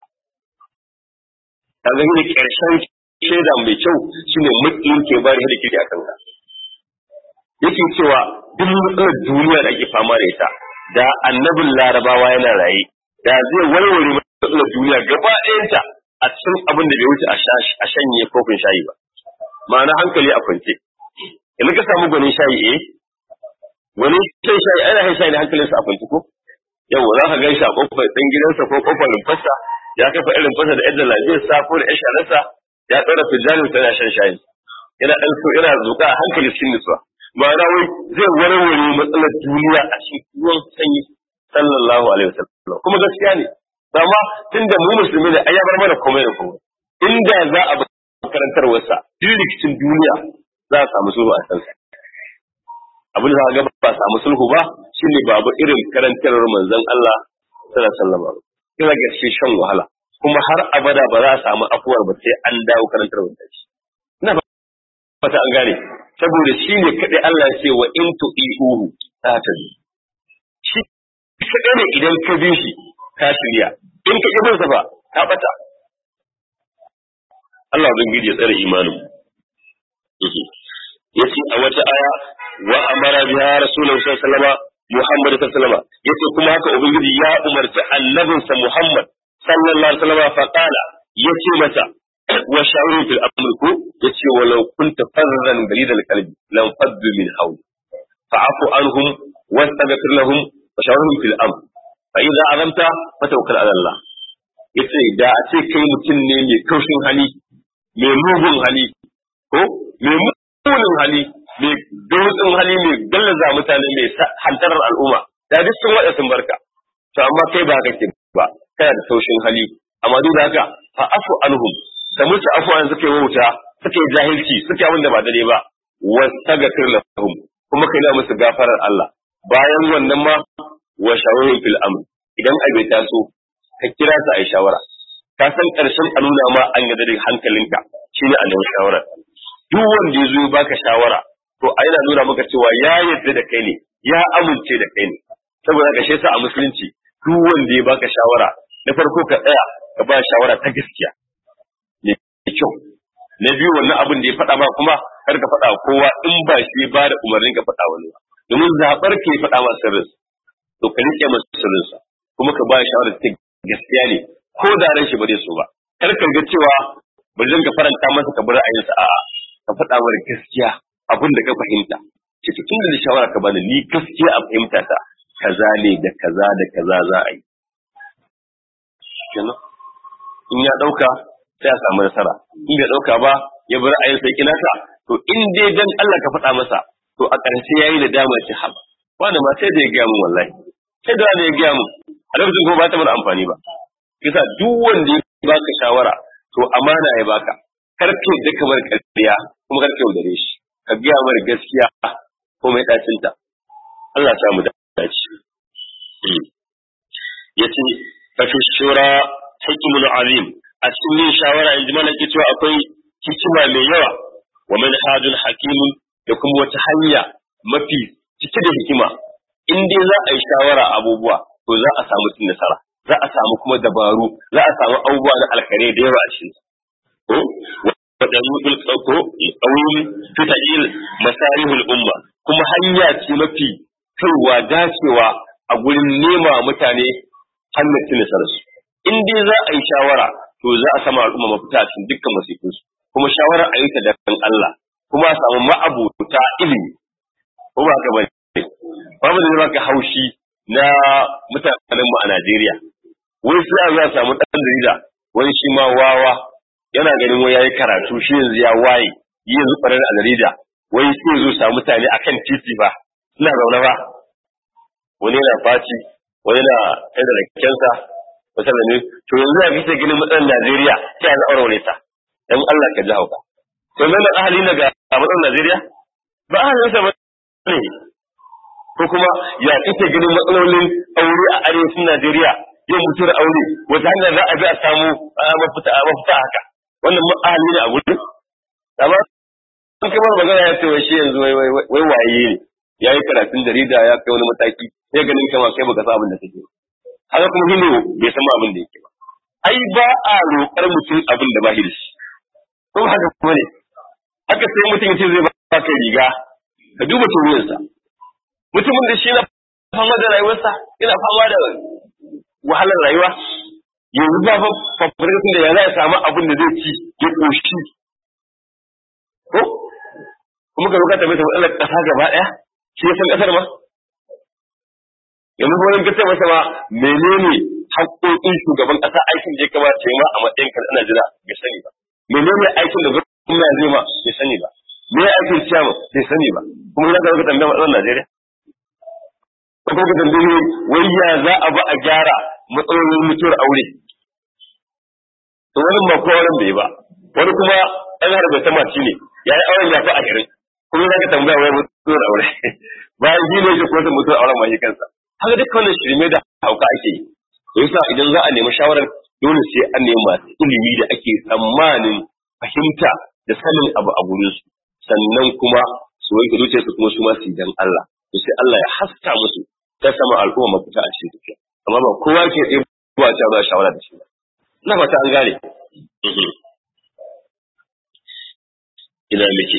kaga ne ƙarshen shaida mai kyau shine mutum ke bari da kiri akan ka yake cewa duk matsalar duniya da ake fama da ita da annabin larabawa yana raye da zai warware matsalar duniya gaba ɗayanta a cikin abin da bai wuce a shanye kofin shayi ba ma'ana hankali a kwance yanzu ka samu gwanin shayi eh wani shan shayi ana shan shayi da hankalinsa a kwance ko yau za ka gaisha kofar ɗan gidansa ko kofar rumfarsa ya kafa irin fasa da yadda lafiyar sa ko da yashararsa ya tsara fijalin sa yana shan shayi yana ɗan so yana zuƙa a hankali cikin nutsuwa ma'ana wai zai warware matsalar duniya a cikin ruwan sanyi sallallahu alaihi wasallam kuma gaskiya ne amma tunda mu musulmi ne ai ya bar mana komai da komai inda za a bi karantarwarsa duk rikicin duniya za a samu sulhu a kansa abin da ga ba samu sulhu ba shine babu irin karantarwar manzon Allah sallallahu alaihi wasallam kira ga shi shan wahala kuma har abada ba za a samu afuwar ba sai an dawo karantarwar da shi ina fata an gane saboda shi ne kadai Allah ya ce wa in tu'iuhu ta tabi shi kadai ne idan ka bi shi ka shirya in ka kibin sa ba ka bata Allah ubangiji ya tsare imanin yace a wata aya wa amara biha rasulullahi sallallahu alaihi wasallam Muhammad sallallahu alaihi wasallam yace kuma haka ubangiji ya umarci annabinsa Muhammad sallallahu alaihi wasallam fa qala yace mata wa sha'uru fil amr ku yace walau kunta farran galidal qalbi lam faddu min hawli fa'fu anhum wastaghfir lahum wa sha'urhum fil amr fa idza azamta fatawakkal ala Allah yace da a ce kai mutum ne mai kaushin hali mai mugun hali ko mai mugun hali mai dutsen hali mai gallaza mutane mai hantarar al'umma da duk sun wada sun barka to amma kai ba kake ba kana da taushin hali amma duk da haka fa afu anhum da musu afuwan suka yi wauta suka yi jahilci suka yi abin da ba dare ba wastaghfir lahum kuma kai na musu gafarar Allah bayan wannan ma wa shawarin fil amr idan abai taso ka kira su a yi shawara ka san karshen a nuna ma an yadda da hankalinka shine a nemi shawara duk wanda ya zo ya baka shawara to a yana nuna maka cewa ya yarda da kai ne ya amince da kai ne saboda ka sa a musulunci duk wanda ya baka shawara na farko ka tsaya ka ba shawara ta gaskiya ne kyau na biyu wannan abin da ya faɗa ba kuma kar ka faɗa kowa in ba shi ba da umarnin ka faɗa wani ba domin zaɓar ka ya faɗa masa sirrin to ka rike masa sirrinsa kuma ka ba shawara ta gaskiya ne ko da ran shi ba zai so ba kar ka ga cewa bari zan ka faranta masa ka bar ra'ayinsa a'a ka faɗa mara gaskiya abin da ka fahimta ce tun da shawara ka bani ni gaskiya a fahimta ta kaza ne da kaza da kaza za a yi kenan in ya dauka sai a samu nasara in bai dauka ba ya bar ayin sai kinasa to in dai dan Allah ka faɗa masa to a ƙarshe yayi da dama ce haba wanda ma sai da ya gaya mun wallahi sai da ya gaya mun a lokacin kuma ba ta mana amfani ba kisa duk wanda ya baka shawara to amana ya baka karfe da kamar ƙarfiya kuma karfe yaudare shi ka gaya mara gaskiya ko mai ɗacinta Allah ya samu dace ya ce fafi shura hikimul azim a cikin yin shawara in ji mana ke cewa akwai hikima mai yawa wa manhajul hakimun da kuma wata hanya mafi cike da hikima in dai za a yi shawara abubuwa to za a samu cin nasara za a samu kuma dabaru za a samu abubuwa na alkhairi da yawa a cikin ko wadannan tsauko ƙauyin fita'il masarihul umma kuma hanya ce mafi kaiwa dacewa a gurin nema mutane hannun cin nasararsu in dai za a yi shawara to za a sama al'umma mafita a cikin dukkan masifinsu kuma shawarar a yi ta dan Allah kuma a samu ma'abuta ilimi ko ba ka bane babu da baka haushi na mutanen mu a Najeriya wai sai a samu dan jarida wani shi ma wawa yana ganin wai yayi karatu shi yanzu ya waye yi yanzu farar a jarida wai sai zo samu mutane akan titi ba ina zaune ba wani yana faci wani na kai da rakensa misali ne to yanzu ya fice ganin matsalar Najeriya sai ya aure ta dan Allah ka ji hauka to nan ahali na ga matsalar Najeriya ba ahalin sa ba ne ko kuma ya fice ganin matsalolin aure a arewacin Najeriya yin mutuwar aure wata hanyar za a bi a samu mafita mafita haka wannan ahali ne a gudu amma sun kamar magana ya ce wai shi yanzu wai wai waye ne ya yi karatun jarida ya kai wani mataki sai ganin kama kai baka san abin da kake haka kuma shi ne bai san abin da yake ba ai ba a roƙar mutum abin da ba shi da shi ko haka kuma ne haka sai mutum ya ce zai baka riga ka duba turiyarsa mutumin da shi na fama da rayuwarsa yana fama da wahalar rayuwa yanzu ba fa fafarkatun da ya za ya samu abin da zai ci ya ƙoshi ko kuma ka bukata mai matsalar ƙasa gaba ɗaya shi ya san ƙasar ma yanzu wani gace masa ma menene haƙoƙin shugaban ƙasa aikin da ya kamata ya ma a matsayin kan ana jira bai sani ba menene aikin da gwamnati zai ma bai sani ba me aikin ciyama bai sani ba kuma za ka ga tambaya matsalar Najeriya ko ka tambaye wai ya za a ba a gyara matsalolin mutuwar aure to wani ma ko auren bai ba wani kuma ɗan harbe ta mace ne ya yi auren ya fi ashirin kuma za ka tambaya wai ɗora aure bayan shi ne shi ko ta mutu auren ma shi kansa haka duk wannan shirme da hauka ake yi to yasa idan za a nemi shawarar dole sai an nemi masu ilimi da ake tsammanin fahimta da sanin abu a gurin su sannan kuma su wanke zuciyarsu kuma su ma su dan Allah to sai Allah ya haska musu ta sama al'umma mafita a cikin tafiya amma ba kowa ke ɗaya ba ta ba shawara da shi ba ina fata an gane ina muke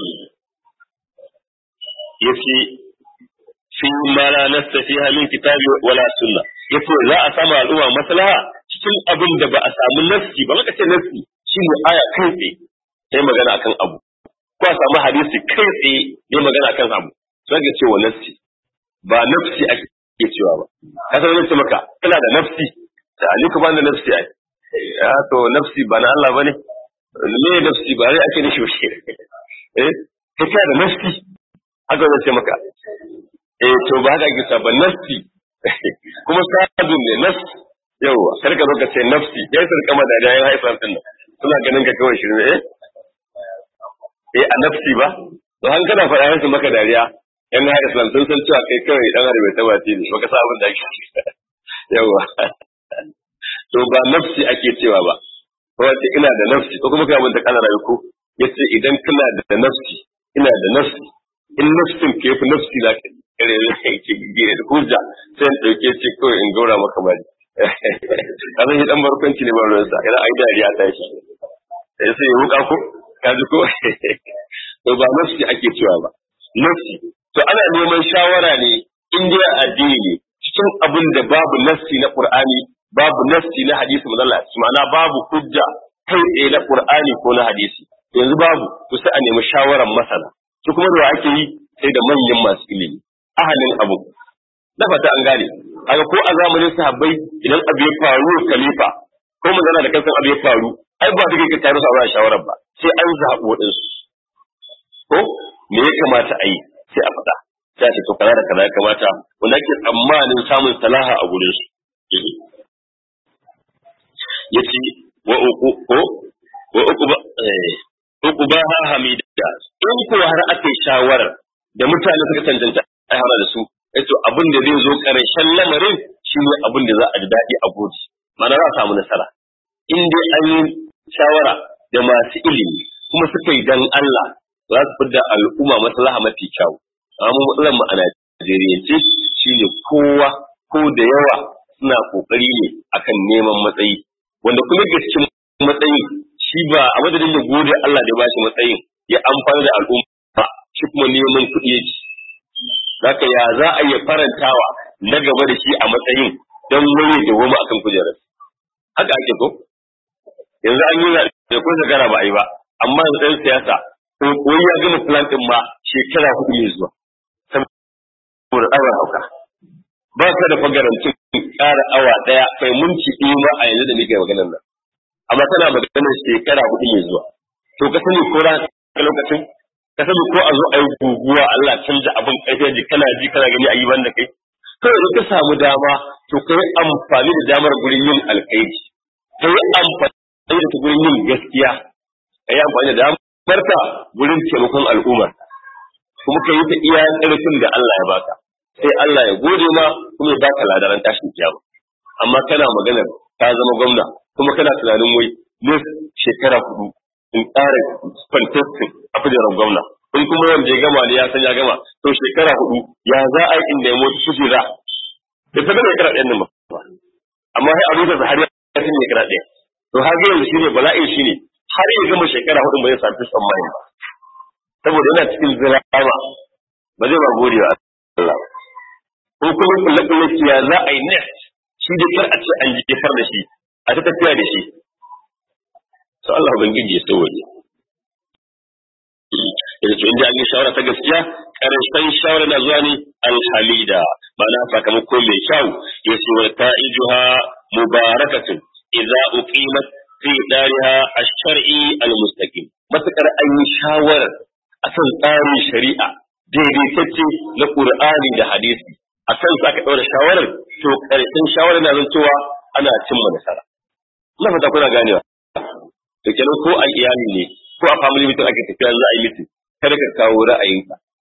yace fi ma la nastafiha min kitabi wala sunna yace za a samu al'umma maslaha cikin abin da ba a samu nafsi ba maka ce nafsi shine aya kai tsaye sai magana akan abu ko a samu hadisi kai tsaye ne magana akan abu sai ga cewa nafsi ba nafsi ake cewa ba ka san wani ce maka kana da nafsi da aliku ba da nafsi ai ya to nafsi ba na Allah bane me nafsi ba rai ake nishi shi eh kai kana da nafsi haka zai ce maka eh to ba haka ake ba nafsi kuma sabin ne nafsi yawa kar ka zo ka ce nafsi ya sun kama da da ya haifar din nan suna ganin ka kawai shirin eh eh a nafsi ba to han kana faɗa musu maka dariya yan na islam sun san cewa kai kawai dan arabe ta bace ne baka sa abin da ake yawa to ba nafsi ake cewa ba wace ina da nafsi ko kuma kai abin da kana rayu ko yace idan kana da nafsi ina da nafsi in nafsin ke fi nafsi na kare ne ke gire da hujja sai in dauke ce ko in gaura maka bari kazan shi dan barkwanci ne ba ruwansa idan ai dariya ta shi sai sai ya wuka ko ka ji ko to ba nafsi ake cewa ba nafsi to ana neman shawara ne in dai addini ne cikin abin da babu nafsi na qur'ani babu nafsi na hadisi manzala ma'ana babu hujja kai tsaye na qur'ani ko na hadisi yanzu babu to sai a nemi shawaran masana su kuma da ake yi sai da manyan masu ilimi ahalin abu na fata an gane haka ko a zamanin sahabbai idan abu ya faru khalifa ko magana da kansan abu ya faru ai ba duka ka taru sa shawarar ba sai an zaɓi waɗansu ko me ya kamata a yi sai a faɗa sai a ce to kaza da kaza ya kamata wanda ake tsammanin samun salaha a gurin su yace wa uku ko wa uku ba uku ba ha hamida in ko har ake shawarar da mutane suka cancanta a hana da su yace abin da zai zo karshen lamarin shine abin da za a ji daɗi a gode mana za a samu nasara in dai an yi shawara da masu ilimi kuma suka yi dan Allah za su fidda al'umma maslaha mafi kyau amma matsalar mu a Najeriya shine kowa ko da yawa suna kokari ne akan neman matsayi wanda kuma gaskiya matsayin shi ba a madadin da gode Allah da ba shi matsayin ya amfani da al'umma shi kuma neman kuɗi yake zaka ya za a iya farantawa na gaba da shi a matsayin don wani da wani akan kujerar haka ake ko yanzu an yi da ko shekara ba a yi ba amma yanzu ɗan siyasa ko ya gama plan ɗin ma shekara hudu mai zuwa saboda tsawon hauka ba ka da fagarancin ƙara awa ɗaya kai munci ɗaya ma a yanzu da muke maganar nan amma tana maganar shekara hudu mai zuwa to ka sani ko ran lokacin ka sani ko a zo a yi guguwa Allah canza abin ƙarfi ji kana ji kana gani a yi banda kai kawai ka samu dama to ka yi amfani da damar gurin yin alkhairi ka yi amfani da ta gurin yin gaskiya ka yi amfani da damar ka gurin taimakon al'umma kuma ka yi ta iya ƙarfin da Allah ya baka sai Allah ya gode ma kuma ya baka ladaran tashin kiyama amma kana maganar ka zama gwamna kuma kana tunanin wai ne shekara hudu in ƙara fantastic a kujerar gwamna in kuma wanda ya gama ne ya san ya gama to shekara hudu ya za a yi in nemo ta kujera da ta gama shekara ɗayan nan ba amma sai abin da har ya san shekara ɗaya to har yanzu shine bala'in shine har ya gama shekara hudu ba zai sami tsammani ba saboda yana cikin zirama ba zai ba gode wa Allah ko kuma kulle kulle ya za a yi next shi da kar a ce an jefar da shi a ta tafiya da shi to Allah ubangiji ya sauwaje yanzu to inda an yi shawara ta gaskiya karshen shawara na zuwa ne alhamida ma'ana sakamako mai kyau ya ce wa ta'ijuha mubarakatun idza uqimat fi dariha ash-shar'i al-mustaqim matakar an yi shawarar akan tsarin shari'a daidaitacce na Qur'ani da hadisi akan sa ka daura shawarar to karshen shawarar na zantowa ana cimma nasara ina fata kuna ganewa to kenan ko a iyali ne ko a family meeting ake tafiya za a yi meeting kada ka kawo ra'ayinka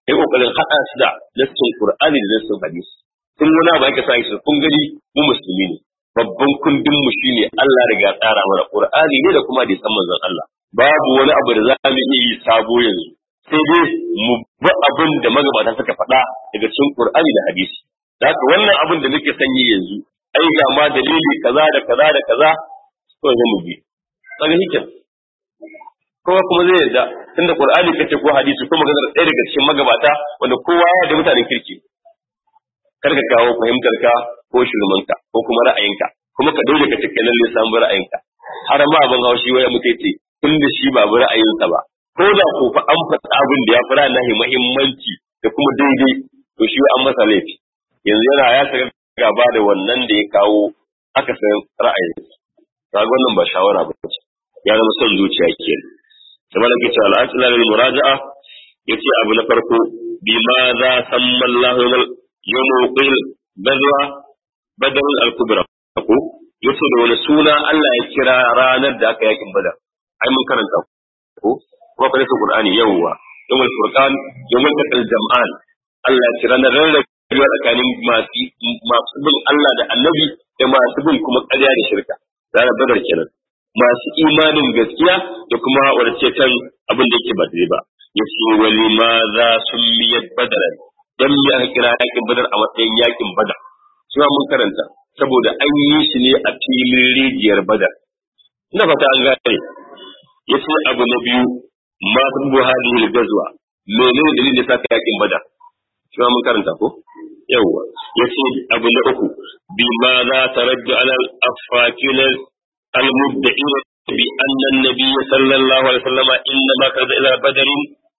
kai kokarin hada su da nassin Qur'ani da nassin hadisi kun wani abu aka sa shi kun gani mu musulmi ne babban kundin mu shine Allah riga tsara mana Qur'ani ne da kuma hadisan manzon Allah babu wani abu da za mu iya yi sabo yanzu sai dai mu bi abin da magabata suka faɗa daga cikin Qur'ani da hadisi haka wannan abin da nake sanyi yanzu ai ga ma dalili kaza da kaza da kaza to sai mu bi kaga hikin kowa kuma zai yarda tunda Qur'ani kace ko hadisi ko maganar ɗaya daga cikin magabata wanda kowa ya da mutanen kirki kar ka kawo fahimtar ka ko shirmanka ko kuma ra'ayinka kuma ka dole ka cike lalle samu ra'ayinka har ma abin haushi waya mutai ce tun da shi ba ra'ayinsa ba ko da ko fa an faɗa abin da ya fara nahi muhimmanci da kuma daidai to shi an masa laifi yanzu yana ya saka gaba da wannan da ya kawo aka san ra'ayinsa kaga wannan ba shawara ba ce ya zama son zuciya kenan kamar da ke cewa al'asila lil muraja'a yace abu na farko bima za samma Allahu yawmul qil badwa badal al-kubra ko yace da wani suna Allah ya kira ranar da aka yakin badar ai mun karanta ko kuma kada su qur'ani yawwa yawmul furqan yawmul taqal jam'an Allah ya kira na rarrabewa tsakanin masu masu bin Allah da annabi da masu bin kuma ƙarya da shirka ranar badar kenan masu imanin gaskiya da kuma wadace kan abin da yake ba daidai ba yace wali ma za sun miyar badaran dan me aka kira yakin badar a matsayin yakin badar shi mun karanta saboda an yi shi ne a filin rijiyar badar ina fata an gane yace abu na biyu ma tabu hadhihi gazwa menene dalilin da saka yakin badar shi mun karanta ko yawwa yace abu na uku bima za taraddu ala al-afakin al-mubda'in bi anna an-nabiy sallallahu alaihi wasallam inma kada ila badr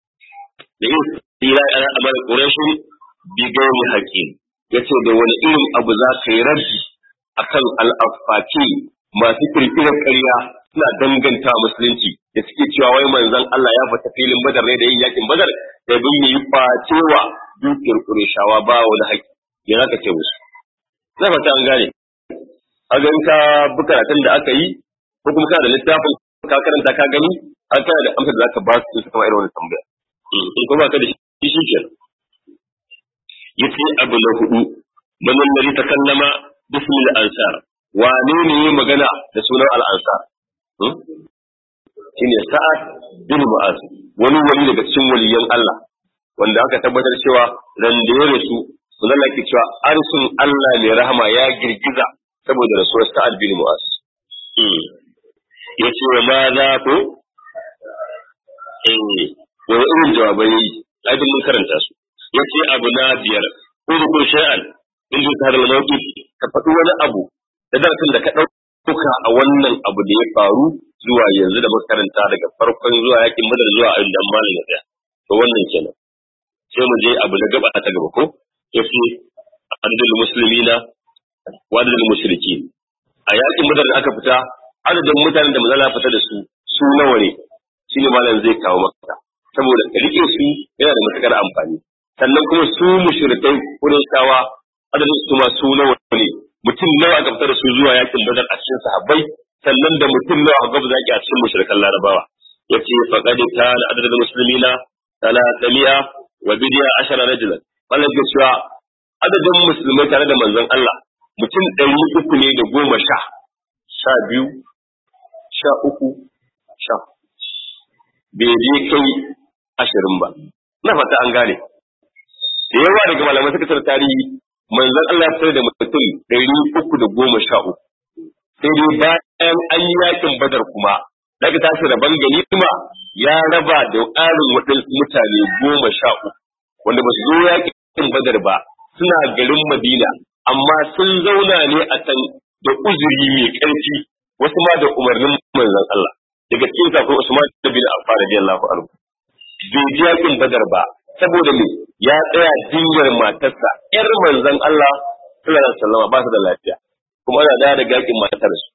لإنسان على أمر قريش بغير حكيم yace da wani irin abu za ka yi rabbi akan al'afaki masu kirkirar ƙarya suna danganta musulunci da suke cewa wai manzon Allah ya fita filin badar ne da yin yakin badar da bin yi kwacewa dukiyar Qurayshawa ba wani haƙi me za ka ce musu na fata an gane a ga ka bukaratun da aka yi ko kuma kana da littafin ka karanta ka gani an kana da amsar da zaka ba su su kama irin wannan tambaya in kuma ka da shi shi ke yace abu na hudu manan da ta kallama bismil ansar wane ne yi magana da sunan al ansar shine sa'ad bin mu'az wani wali daga cikin waliyan Allah wanda aka tabbatar cewa ran da ya rasu sunan ke cewa arsun Allah mai rahama ya girgiza saboda rasuwar sa'ad bin mu'az yace wa ma za ku eh wani irin jawabai yi ai mun karanta su yace abu na biyar ko shay'an in ji tare da ka faɗi wani abu da darasin da ka ɗauka a wannan abu da ya faru zuwa yanzu da makaranta daga farkon zuwa yakin madar zuwa inda malam ya tsaya to wannan kenan sai mu je abu na gaba ta gaba ko yace adadul muslimina wa adadul mushrikin a yakin madar da aka fita adadin mutanen da manzala fita da su su nawa ne shine malam zai kawo maka saboda rike su yana da matukar amfani sannan kuma su mushrikai wurin shawa adadin su ma su nawa ne mutum nawa aka fitar da su zuwa yakin badar a cikin sahabbai sannan da mutum nawa aka zaki a cikin mushrikan larabawa yace faqad kana adadul muslimina talatamiya wa bidiya ashara rajulan wannan ke cewa adadin musulmai tare da manzon Allah mutum ɗari uku ne da goma sha sha biyu sha uku sha bai je kai ashirin ba na fata an gane da yawa daga malamai suka tsara tarihi manzon Allah ya fitar da mutum ɗari uku da goma sha uku sai dai bayan an yi yakin badar kuma daga tashi rabon ganima ya raba da ƙarin waɗansu mutane goma sha uku wanda ba su zo yakin badar ba suna garin madina amma sun zauna ne a can da uzuri mai ƙarfi wasu ma da umarnin manzon Allah daga cikin kafin Usman bin Affan radiyallahu anhu bai ji yakin badar ba saboda me ya tsaya jinyar matarsa yar manzon Allah sallallahu alaihi wasallam ba su da lafiya kuma ana da daga yakin matar su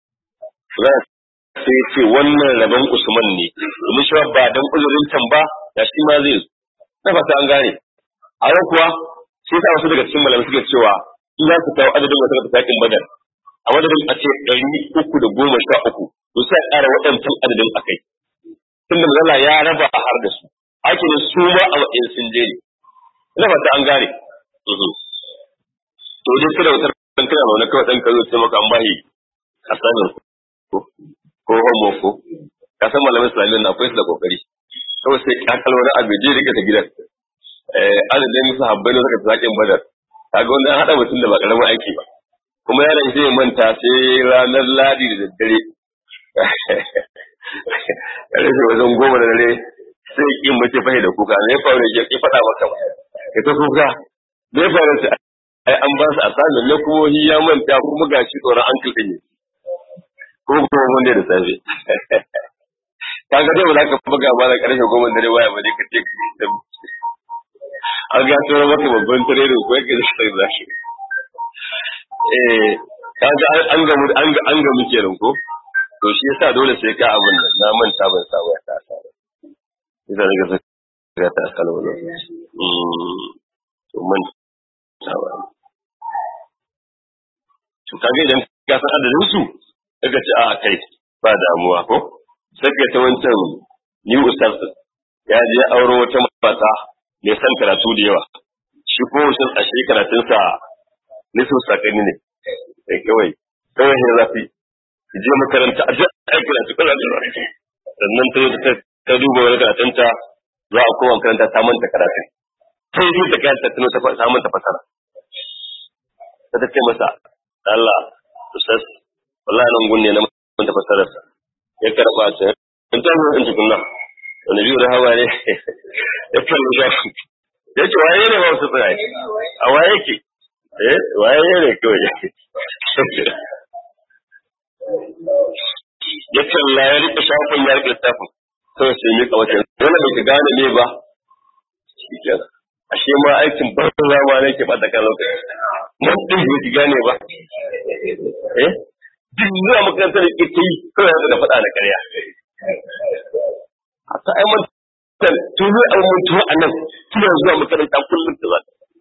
sai ce wannan rabon Usman ne domin shi ba dan uzurin can ba da shi ma zai zo na fata an gane a yau kuwa sai ta wasu daga cikin malamai suke cewa in za su kawo adadin wata da yakin badar a madadin a ce ɗari uku da goma sha uku to sai a ƙara waɗancan adadin a kai tun da ya raba har da su ake da su ma a matsayin sun je ne ina fata an gane to dai kada wutar kan kana wani kawai dan kazo sai maka an bahi asanin ko ko homo ko ka san malamin islamiyya na akwai su da kokari kawai sai kakal wani abu je rike ta gidan eh adadin sahabbai ne suka tsakin badar kaga wanda an hada mutum da ba karamin aiki ba kuma yaron zai manta sai ranar ladi da daddare karfe wajen goma da dare sai kin mace fahi da kuka ne faru ya ki faɗa maka ba ka ta kuka ne faru ta ai an ba su asali ne kuma hi ya manta kuma gashi tsoron an kilɗin ne ko kuma wanda da safe kaga dai ba za ka buga ba da karfe goma da dare waya ba dai ka ce ka an ga tsoron maka babban tare da kuwa ka zai zaki eh kaga an gamu an ga an gamu kenan ko to shi yasa dole sai ka abin nan na manta ban sa waya ta sa yasa daga sai ga ta sa wani mm to man sawa to kaga idan ka san adadin su kaga ce a kai ba damuwa ko sai ka ta wancan ni ustaz ya je auro wata mata mai san karatu da yawa shi ko shi a shi karatunsa nisan sakani ne sai kawai kawai ne zafi je makaranta a ji aiki da tukar da sannan ta ta ta duba wani karatunta za a koma makaranta ta manta karatu sai yi da kayan tattano ta manta fasara ta ta ce masa Allah ustaz wallahi nan gunne na manta fasararsa ya karba ta in ta zo in tukunna wani biyu da hawa ne ya kalli da ya ce waye ne ba su tsaya a waye ke eh waye ne kawai ya kalla ya rike shafin ya rike littafin kawai sai mika wata wani bai gane ne ba shi kenan ashe ma aikin banza ma ne ke bada kan lokaci mun din bai gane ba eh duk zuwa makarantar da ke yi kawai da faɗa na ƙarya haka ai mun tun zai an mutu a nan tuna zuwa makaranta kullum da za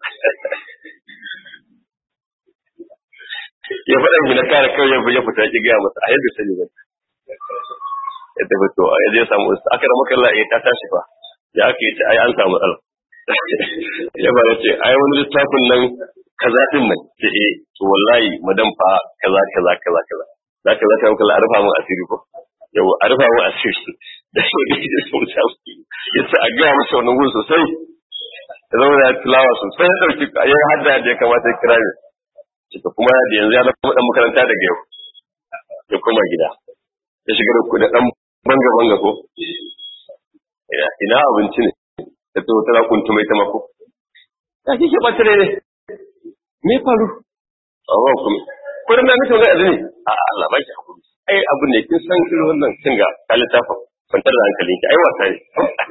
ya faɗa shi na kare kawai ya fita ki gaya masa a yadda sani ba ya tafi to a yadda ya samu wasu aka rama kalla ya ta tashi fa ya aka yi ta ai an samu matsala ya ba ya ce ai wani littafin nan kaza din nan ce eh to wallahi madan fa kaza kaza kaza kaza za ka za ka yi kalla a rufa mun asiri ko yau a rufa mun asiri da shi da sun samu ya ce a gaya masa wannan gun sosai ya zama da tilawa sosai ya ɗauki ya hadda da ya kamata ya kira ne cika kuma da yanzu ya zama dan makaranta daga yau ya koma gida ya shiga da dan banga banga ko ina abinci ne da to tana kuntu mai ta mako ya kike bata ne me faru awa kuma ko da mutum ga azumi a Allah ba ki hakuri ai abu ne kin san irin wannan kin ga kalitafin kwantar da hankalin ki ai wasa ne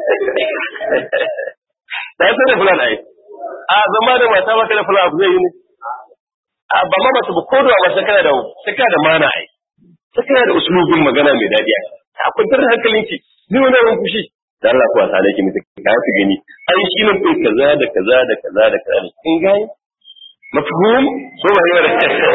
da ya da fulana ai a zama da mata maka da fulana abu zai yi ne a ba ma mace ba ko da ba sai kana da sai kana da mana ai sai kana da usulubin magana mai dadi ai a kwantar da hankalin ki ni wani ran fushi da Allah ku wasa ki mutu ka fi gani ai shi ne kai kaza da kaza da kaza da kaza kin gani mafhum ko ba yau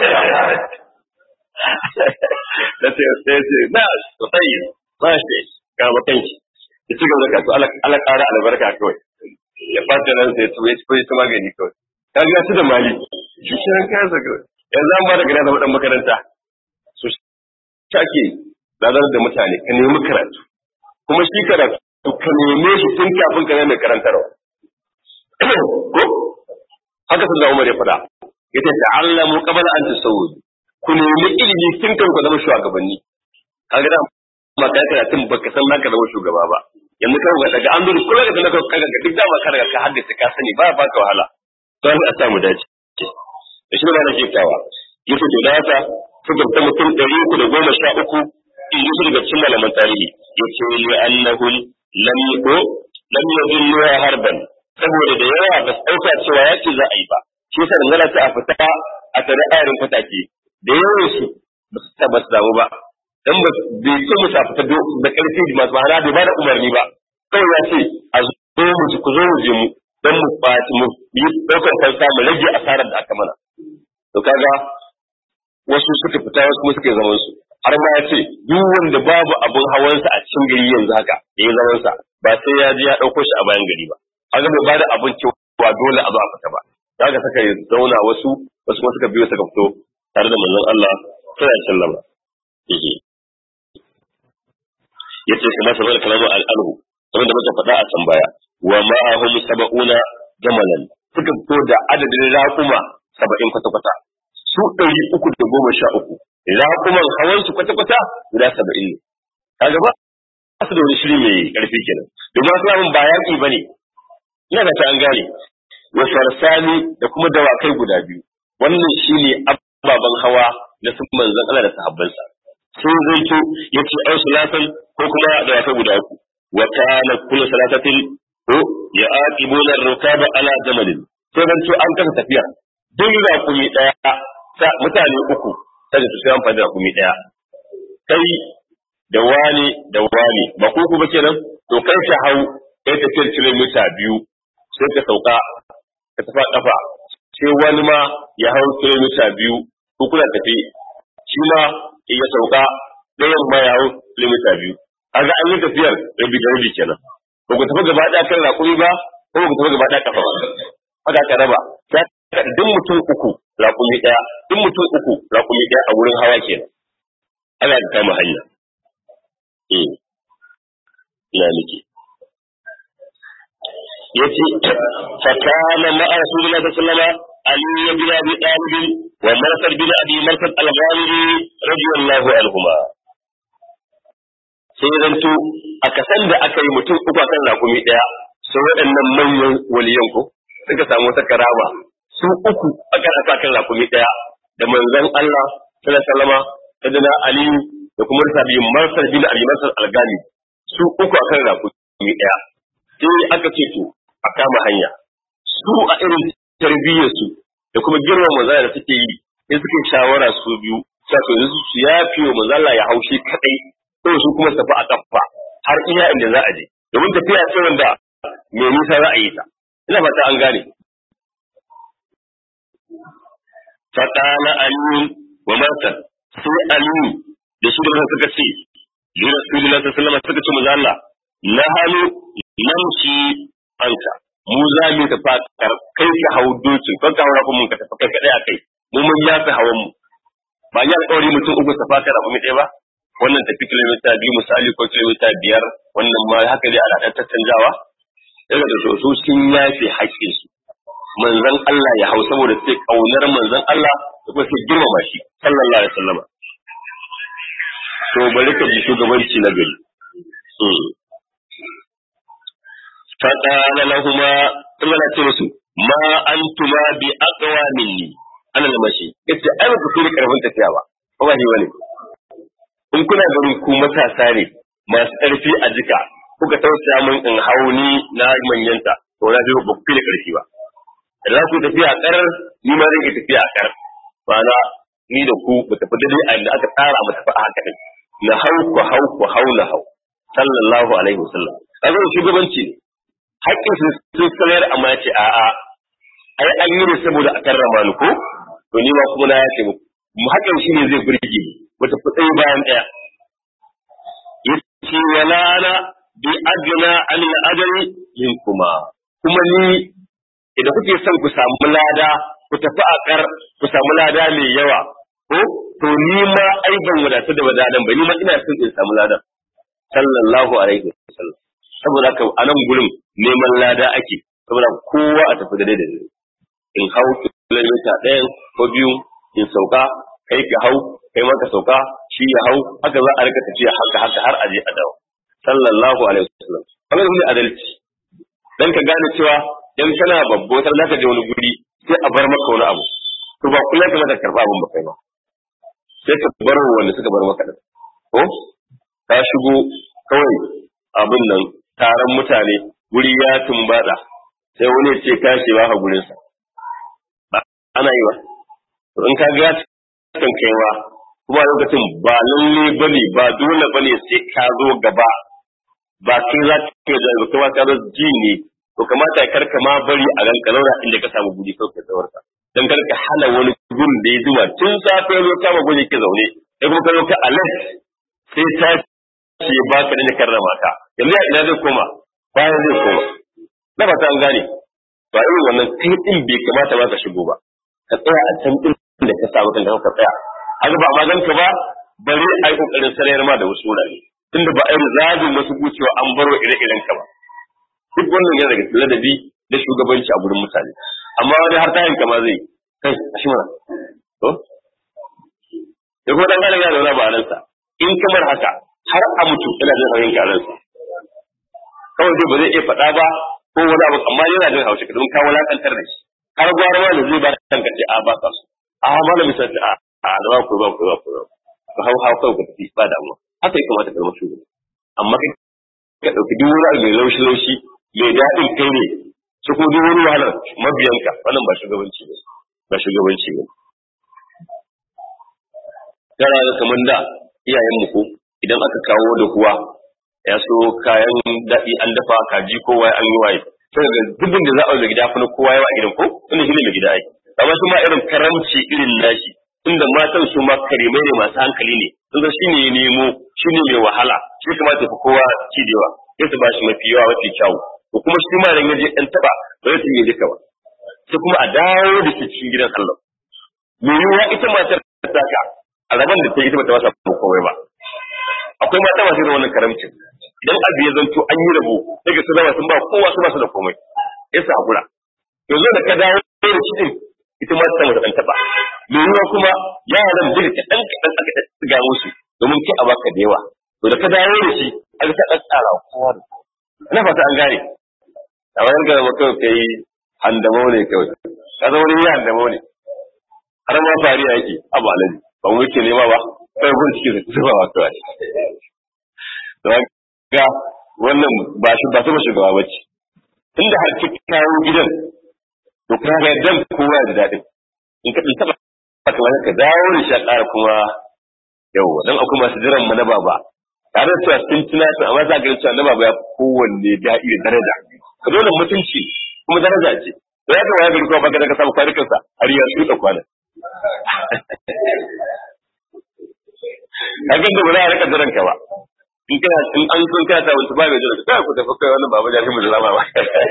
da sai sai sai na sai ba shi ga makanki ya ci gaba da kasu ala ƙara albarka kawai ya fata nan sai su ya ci ta magani kawai ka ga su da mali shi kiran kayansa kawai yanzu an ba da gina zama dan makaranta su shake ladar da mutane ka nemi karatu kuma shi karatu ka neme shi tun kafin ka nemi karantarwa ko haka sun da umar ya faɗa ya ce ta'allamu qabla an tasawwud ku nemi ilimi tun kan ku zama shugabanni kaga da ma kai karatun baka san naka zama shugaba ba yanzu kan ga daga an zuru kula da naka kaga duk da ma ka riga ka haddace ka sani ba ba ka wahala to an samu dace da shi ne nake kawa yace to da haka suka ta mutum ɗari uku da goma sha uku in yi daga cikin malaman tarihi yace li annahu lam yuko lam yadullu harban saboda da yawa ba su ɗauka cewa yaki za a yi ba shi yasa dangana ta a fita a tare ayarin fatake da yawan su ba su taɓa su damu ba dan ba bai ce musu a fita da ƙarfi da masu ma'ana bai ba da umarni ba kawai ya ce a zo mu ku zo mu je mu dan mu ɓaci mu yi ɗaukar kansa mu rage asarar da aka mana to kaga wasu suka fita wasu kuma suka yi zaman su har ma ya ce duk wanda babu abun hawansa a cikin gari yanzu haka ya yi zaman sa ba sai ya je ya ɗauko shi a bayan gari ba kaga bai bada abun ba dole a zo a fita ba daga suka zauna wasu wasu kuma suka biyo suka fito tare da manzon Allah sallallahu alaihi wasallam yace kuma sabar kalamu al-alhu wanda muka faɗa a can baya wa ma'ahum sab'una jamalan suka fito da adadin raƙuma saba'in kwata-kwata su ɗari uku da goma sha uku raƙuman hawan su kwata-kwata guda saba'in ne kaga ba su da wani shiri mai ƙarfi kenan domin wasu abin ba yaƙi ba ne ina da ta an gane wa farsani da kuma dawakai guda biyu wannan shine ababen hawa na sun manzon Allah da sahabbansa sun zaito yace ai salatan ko kuma dawakai guda uku wa kana kullu salatatin ko ya aqibuna ar-rukaba ala jamalin sai dan to an kasa tafiya duk raƙumi daya mutane uku sai su sai amfani da raƙumi daya kai da wani da wani ba ku ba kenan to kai ka hau kai tafiyar kilomita biyu sai ka sauka ka tafa kafa sai wani ma ya hau kilomita biyu ko kuna tafi shi ma ya sauka ɗayan ma ya hau kilomita biyu kaga an yi tafiyar rabi da rabi kenan ba ku tafi gaba ɗaya kan raƙumi ba ko ba ku tafi gaba ɗaya kafa ba haka ka raba duk mutum uku raƙumi ɗaya duk mutum uku raƙumi ɗaya a wurin hawa kenan ana da kama hanya eh ina nake yace fa kana ma rasulullahi sallallahu alaihi wasallam ali bin abi talib wa marsad bin abi marsad al-ghamidi radiyallahu anhuma sai zanto a kasan da aka yi mutum uku akan rakumi daya sai waɗannan manyan waliyan ko suka samu wata karama su uku akan aka kan rakumi daya da manzon Allah sallallahu alaihi wasallam da ali da kuma sabi marsad bin abi marsad al-ghamidi su uku akan rakumi daya sai aka ce to a kama hanya su a irin tarbiyyar su da kuma girman manzala da suke yi sai suke shawara su biyu sai to yanzu su yafi wa manzala ya haushi kadai ko su kuma tafi a kafa har iya inda za a je domin tafiya ce wanda mai nisa za a yi ta ina fata an gane fatana aliyu wa marsan sai aliyu da shi da suka ce li rasulillahi sallallahu alaihi wasallam suka ce manzo Allah na halu namshi anka mu za mu tafi kai ka hau dokin kan ka haura mun ka tafi kai kadai a kai mu mun ya fi hawan mu ba ya alƙawari mutum uku tafa ka rabu ɗaya ba wannan tafi kilomita biyu misali ko kilomita biyar wannan ma haka dai ana ɗan tattanjawa daga da to su sun yafe haƙƙin su manzon Allah ya hau saboda sai kaunar manzon Allah da kuma sai girmama shi sallallahu alaihi wasallam to bari ka ji shugabanci na gari فقال لهما ثم لا ترسوا ما أنتما بأقوى مني أنا المشي قلت أنا كنت karfin tafiya ba ko ba shi bane in kuna ganin ku matasa ne masu ƙarfi a jika kuka tausaya min in hauni na manyanta to na ji ba ku da ƙarfi ba da za ku tafiya a ƙarar ni ma zan iya tafiya a ƙarar ma'ana ni da ku mu tafi daidai a inda aka tsara mu tafi a haka din na hau ku hau ku hau na hau sallallahu alaihi wasallam kaga shugabanci ne haƙƙin su sun sanar amma ya ce a'a ai an yi ne saboda a karrama ni ko to ni ma kuma na yace muku mu haƙƙin shi ne zai burge ni wata fitsayi bayan ɗaya yace wala ana bi ajna an al-ajri kuma kuma ni idan kuke son ku samu lada ku tafi a kar ku samu lada mai yawa ko to ni ma ai ban wadatu da wadadan ba ni ma ina son in samu ladan sallallahu alaihi wasallam saboda haka a nan gurin neman lada ake saboda kowa a tafi daidai da daidai in hau kilomita ɗaya ko biyu in sauka kai ka hau kai ma ka sauka shi ya hau haka za a rika tafiya haka haka har aje a dawo sallallahu alaihi wasallam kamar ne adalci dan ka gane cewa dan kana babbo tar zaka je wani guri sai a bar maka wani abu to ba kullum ka maka karba abun ba kai ba sai ka bar wanda suka bar maka din ko ka shigo kawai abin nan taron mutane guri ya tumbada sai wani ce kashe ba gurinsa ba ana yi ba to in ka ga kan kaiwa kuma lokacin ba lalle bane ba dole bane sai ka zo gaba ba kai za ka yi da kuma ka zo ji ne to kamata ya karka ma bari a ranka zauna inda ka samu guri kawai ka zaurta dan karka hana wani gun da ya zuma tun safe zo kama guri ke zaune sai kuma ka zo ka alert sai ta ce ba ka da karrama ka yanzu ya ina zai koma bayan zai koma na ba ta an gane ba irin wannan kai din bai kamata ba ka shigo ba ka tsaya a can din da ka samu kanka ka tsaya haka ba magan ka ba bare ai kokarin sarayar ma da wasu wurare tunda ba ai zagin wasu gucewa an baro ire-iren ka ba duk wannan yana daga ladabi da shugabanci a gurin mutane amma wani har tayin kama zai kai a shi mana to da kuma dan gane yana da wani ba ransa in kamar haka har a mutu yana jin hauyin ka ransa kawai dai ba zai iya faɗa ba ko wani abu amma yana jin haushi don ka wulakantar da shi har gwara ma da zai ba kan ka ce a ba ka so a malami sai a a da ba ku ba ku ba ku ba hau hau kawai ka tafi ba damuwa haka ya kamata ka zama shugaba amma kai ka ɗauki duk wani abu mai laushi laushi mai daɗin kai ne su ko duk wani wahalar mabiyanka wannan ba shugabanci ne ba shugabanci ne tana ga kamar da iyayen mu ko idan aka kawo da kuwa ya so kayan daɗi an dafa kaji ko waye an yi waye sai ga dubin da za a yi gida fa kowa yawa gidan ko tunda shi ne mai gida ai amma su ma irin karamci irin nashi tunda matan su ma karimai ne masu hankali ne tunda shi ne ya nemo shi ne mai wahala shi kamata ya fi kowa ci da yawa sai su ba shi mafi yawa mafi kyawu ko kuma shi ma idan ya je ɗan taɓa ba zai cinye duka ba sai kuma a dawo da shi cikin gidan Allah me yiwuwa ita matar ta ka a rabon da ta yi ita bata masa komai ba akwai mata masu irin wannan karamcin idan abu ya zanto an yi rabo daga su zama sun ba kowa su ba su da komai ya sa hakura yanzu da ka dawo da shi din ita ma ta mata dan taba me yiwuwa kuma yaran da ka dan kadan aka tsiga musu domin kai a baka da yawa to da ka dawo da shi aka ta dan tsara kowa da ina fata an gane a wani gara mutum kai handamo ne kawai ka zama wani yi handamo ne har ma fariya yake abu alaji ba mu yake nema ba kai gun ciki da zuba wa kawai don ga wannan ba shi ba sama shugaba ba ce inda har ki kawo gidan to ka ga dan kowa da dadin in ka taba ka wani ka dawo da shi a ƙara kuma yawa dan akwai masu jiran mu na baba tare da cewa sun tuna su amma za ka ga cewa na baba ya kowanne daɗi da daraja ka dole mutunci kuma daraja ce to ya ga waya gari kuma baka da ka samu kwanukansa har ya tsuta kwanan kaga da ba za a rika jiran ka ba in kana in an sun kana ta wata ba mai jiran ka ku tafi kai wannan baba da shi mu zama ba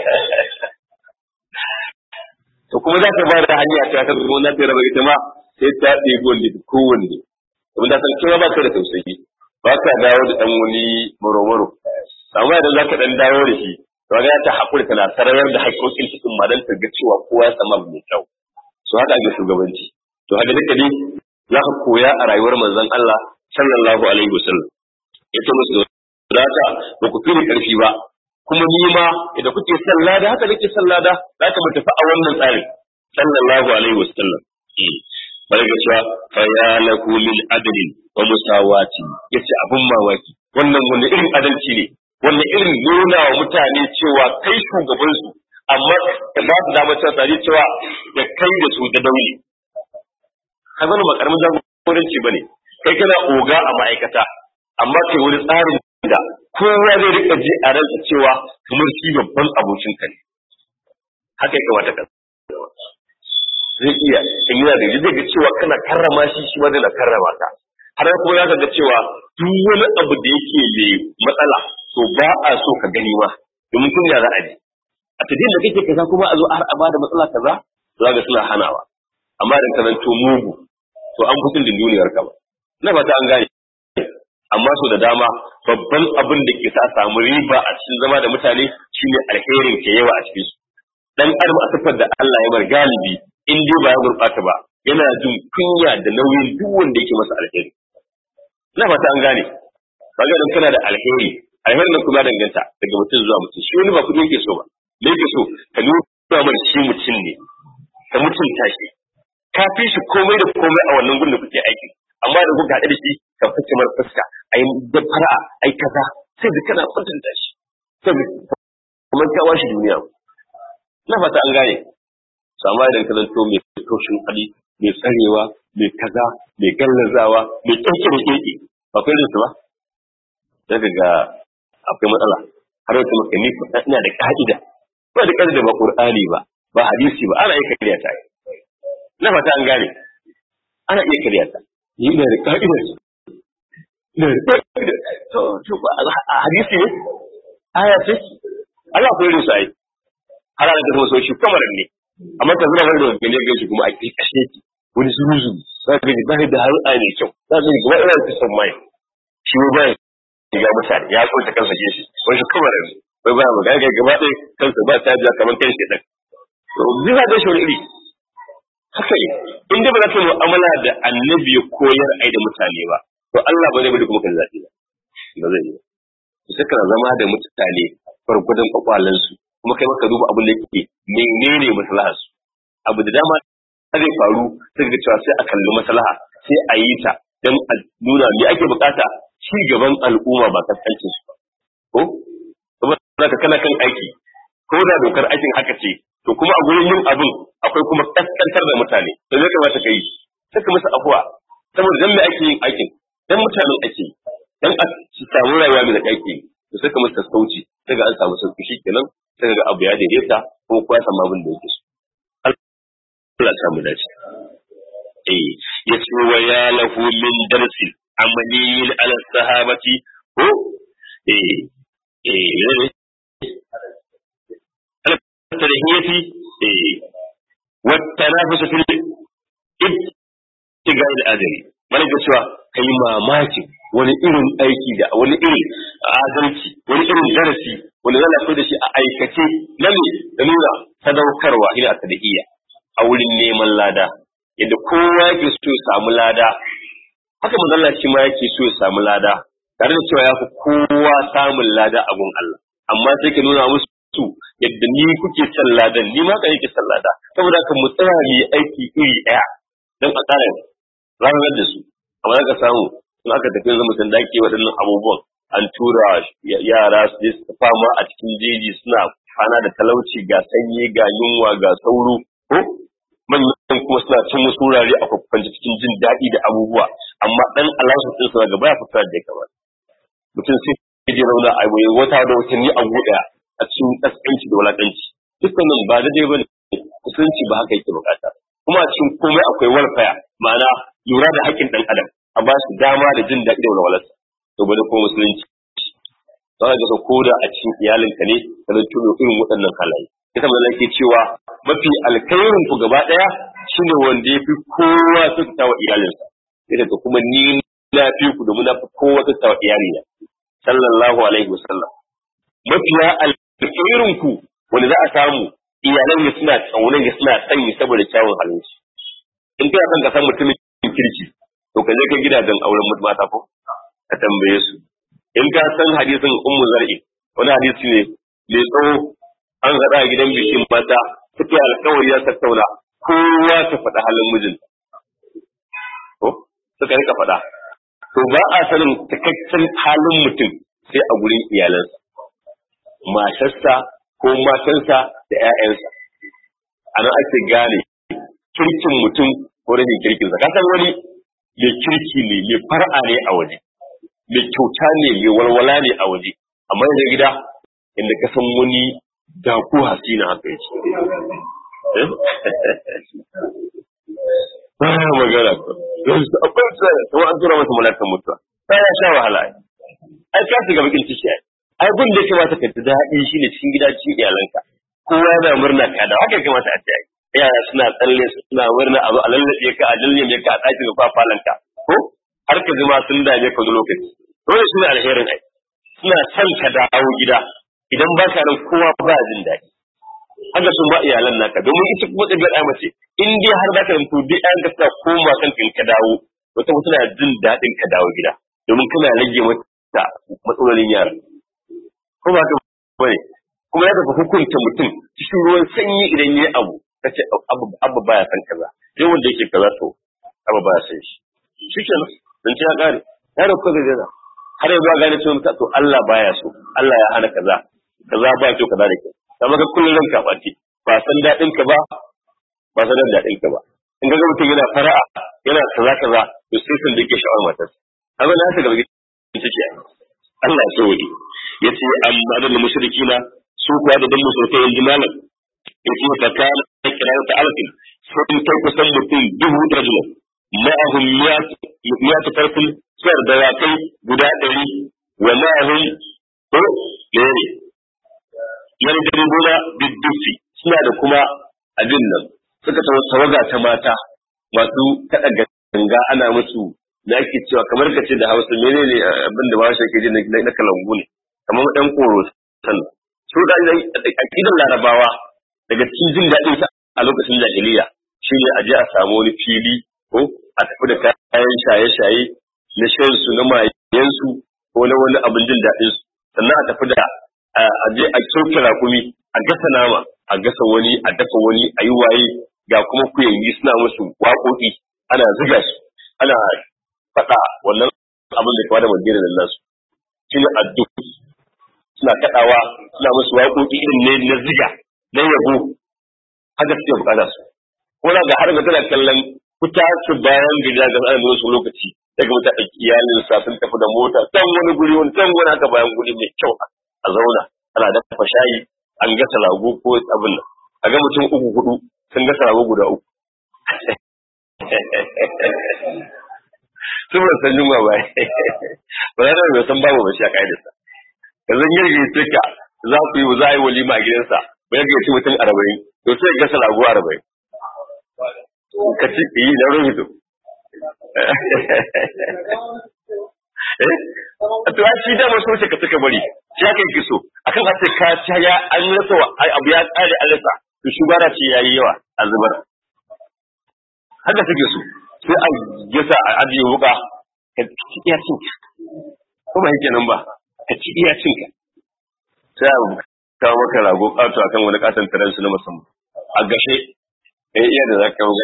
to kuma za ka ba da hanya ta ta zuwa na tare ba ita ma sai ta ɗebi wanda kowanne kuma da san cewa ba ka da tausayi ba ka dawo da dan wani muromuro amma idan za ka dan dawo da shi to ga ta hakuri tana sarayar da haƙoƙin cikin madan ta ga cewa kowa ya samu abu mai kyau su haɗa ga shugabanci to haka duka dai za ka koya a rayuwar manzon Allah sallallahu alaihi wasallam yace musu da haka ba ku fili karfi ba kuma ni ma idan kuke sallada haka nake sallada za ka mu tafi a wannan tsarin sallallahu alaihi wasallam bari ga cewa fa ya laku lil adli wa musawati yace abun mawaki wannan wani irin adalci ne wannan irin nuna wa mutane cewa kai shugaban su amma ka ba su damar cewa tare cewa da kai da su da dauli ka zama ba karamin jagoranci bane kai kana oga a ma'aikata amma kai wani tsarin da kowa zai rika ji a ransa cewa kamar shi babban abokin ka ne haka ya kamata ka zai iya in yana da zai ga cewa kana karrama shi shi ma zai karrama ka har kuma za ka ga cewa duk wani abu da yake mai matsala to ba a so ka gani ma domin kun ya za a ji a tafiyan da kake kaza kuma a zo har a bada matsala kaza za ga suna hanawa amma da ka zanto mugu to an fi da duniyar ka ba na fata an gane amma so da dama babban abin da ke sa samu riba a cikin zama da mutane shine alherin ke yawa a cikin su dan adam a sifar da Allah ya bar galibi in dai ba ya gurbata ba yana jin kunya da nauyin duk wanda yake masa alheri na fata an gane kaga dan kana da alheri alherin nan kuma danganta daga mutum zuwa mutum shi wani ba kudi yake so ba me yake so ka nuna mana shi mutum ne ka mutunta shi ka fi shi komai da komai a wannan gudun da kuke aiki amma da kuka haɗu da shi ka fice mar fuska ai da fara'a ai kaza sai da kana mutunta shi sai kuma ka washi duniya na fata an gane sama idan ka zanto mai toshin hali mai tsarewa mai kaza mai gallazawa mai ƙirƙi da ƙirƙi ba kai su ba daga ga akwai matsala har wata maka ni ina da ka'ida ba da ka'ida ba qur'ani ba ba hadisi ba ana iya kariya ta na fata an gane ana iya kariya ta ni ina da ka'ida ina da ka'ida to to ba hadisi ne aya ce Allah ko yi sai har ana kuma so shi kamar ne amma ka zura wani da gane ga shi kuma a kashe ki wani zuruzu za ka ji ba da har a ne kyau za ka ji gaba ina da son mai shi ba ya ga mutane ya so ta kansa ke shi wani shi kamar ne bai ba mu ga gaba ɗaya kansa ba ta ja kamar kan shi dan to zai da shi wani iri haka in dai ba za ka mu'amala da annabi ya koyar ai da mutane ba to Allah ba zai bari kuma kan zaɓi ba ba zai yi ba to sai kana zama da mutane farkudin kwakwalansu kuma kai maka duba abin da yake menene maslahar su abu da dama zai faru sai ga cewa sai a kalli maslaha sai a yi ta dan a nuna me ake bukata ci gaban al'umma ba kaskancin su ba ko kuma ka kana kan aiki ko da dokar aikin haka ce to kuma a gurin yin abin akwai kuma kaskantar da mutane to zai kamata ka yi sai ka musu afuwa saboda dan me ake yin aikin dan mutanen ake yi dan a samu rayuwa mai da aiki to sai ka musu sassauci sai ga an samu sauki shikenan sai ga abu ya daidaita kuma kowa samu abin da yake so Allah ya samu dace eh yace wa ya lahu min darsi amaliyin ala sahabati ko eh eh الترهية والتنافس في ابتغاء الأجر مالك سوى kai mamaki wani irin aiki da wani irin adalci wani irin darasi wani zana da shi a aikace na ne da nuna sadaukarwa ila akadiyya a wurin neman lada yadda kowa yake so ya samu lada haka manzon shi ma yake so ya samu lada tare da cewa ya fi kowa samun lada a gun Allah amma sai ke nuna musu su yadda ni kuke son ladan ni ma ka yake son lada saboda ka mu tsaya mu yi aiki iri ɗaya don a tsara ranar da su amma za ka samu in aka tafi yanzu mutum da ke waɗannan abubuwan an tura yara su je su fama a cikin jeji suna kwana da talauci ga sanyi ga yunwa ga sauro ko manyan kuma suna cin wasu wurare a kwakwanci cikin jin daɗi da abubuwa amma ɗan alasu ɗin suna gaba ya fita da ya kamata mutum sai ya je rauna a wata da watanni a buɗe a cikin ƙasƙanci da wulaƙanci dukkanin ba daidai ba ne kusanci ba haka yake bukata kuma a cikin komai akwai walfaya ma'ana lura da haƙƙin ɗan adam a ba su dama da jin daɗi da walwalarsa to bane ko musulunci za ka ga ko da a cikin iyalinka ne ka zan tuno irin waɗannan halaye ita mazan ke cewa mafi alkhairin ku gaba ɗaya shine wanda ya fi kowa kyautata wa iyalinsa sai daga kuma ni na fi ku domin na fi kowa kyautata wa iyalina sallallahu alaihi wasallam mafiya alkhairin ku wanda za a samu iyalan ya suna tsaunan ya suna sanyi saboda kyawun halin shi in kana son ka san mutumin kirki to ka je ka gidajen auren mata ko ka tambaye su in ka san hadisin ummu zar'i wani hadisi ne mai tsawo an haɗa a gidan bikin mata suke alkawari ya tattauna kowa ta faɗa halin mijin ko suka rika faɗa to ba a sanin cikakken halin mutum sai a gurin iyalansa matarsa ko matansa da 'ya'yansa a nan ake gane kirkin mutum ko rashin kirkinsa ka san wani mai kirki ne mai far'a ne a waje mai kyauta ne mai walwala ne a waje amma yanzu gida inda ka san wani da ko hasina haka yake ba ya magana ko yanzu akwai tsaya kuma an tura masa malakan mutuwa ba ya sha wahala ai ka shiga bakin ciki ai ai gun da ya kamata ka ji daɗi shine cikin gida cikin iyalanka kowa yana murna ka da haka ya kamata a ce yara suna tsalle suna murna a zo a lallabe ka a lallabe ka a ɗakin ka falanka ko har ka zama sun dame ka wani lokaci dole suna alherin ai suna son ka dawo gida idan ba ka nan kowa ba jin daɗi haka sun ba iyalan naka domin ita kuma ɗabi'ar ai mace in dai har za ka zanto duk ɗayan ka suna koma kan ka dawo wata kuma suna jin daɗin ka dawo gida domin kana rage mata matsalolin yara ko ba ka bane kuma ya tafi hukunta mutum cikin ruwan sanyi idan ya yi abu ka ce abu baya san kaza sai wanda yake kaza to abu baya san shi shi ke nan dan ce ya kare ya da kuka gaza har yanzu a gane cewa to Allah baya so Allah ya hana kaza kaza ba kyau kaza da kyau kamar ka kullun ranka bace ba san dadin ka ba ba san dadin ka ba in ga mutum yana fara'a yana kaza kaza to sai sun dake sha'awar matarsa amma na ta gaba ciki Allah ya so wani yace amma da mushrikina su kuwa da dan musulmai yanzu malam yace fa kana kirayata alfin sun kai kusan mutum dubu rajula ma'ahum miyatu farfin suwar da wakai guda ɗari wa ma'ahum ko ne yardaribuna biddufi suna da kuma abin nan suka tawo tawaga ta mata masu kaɗa ganga ana musu da ake cewa kamar ka ce da hausa menene abin da ba shi ke ji na kalangu ne kamar ɗan koro san su da aƙidar larabawa daga cikin jin daɗin sa a lokacin jahiliya shine a je a samu wani fili ko a tafi da kayan shaye-shaye na shan su na mayen su ko na wani abin jin daɗin su sannan a tafi da a je a sauke raƙumi a gasa nama a gasa wani a dafa wani a yi waye ga kuma kuyangi suna musu waƙoƙi ana ziga su ana faɗa wannan abin da kawai da madina da nasu shi ne addu suna kaɗawa suna musu waƙoƙi irin ne na ziga na yabo haka suke bukata su ko na ga har ga tana kallon kuta su bayan gida ga ana da wasu lokaci daga wata iyalin sa sun tafi da mota can wani guri wani can wani haka bayan guri mai kyau a zauna ana dafa shayi an gasa lagu ko abin nan a ga mutum uku hudu sun gasa lagu guda uku sun ban san yunwa ba ba za ta san babu ba shi a ka'idarsa yanzu yarge tuka za ku yi za a yi walima a gidansa ba yarge ci mutum arba'in to sai ga gasa lagu arba'in ka ci yi na rufe to a to shi da masu wuce ka suka bari shi haka yake so akan a ce ka ci ya an rasa abu ya kare an rasa to shugaba ce yayi yawa a zubar haka suke so sai a gasa a ajiye wuka ka ci iya cinka ko ba yake nan ba ka ci iya cinka sai a kawo maka rago ƙato akan wani katon taron su na musamman a gashe ya iya da za ka wuga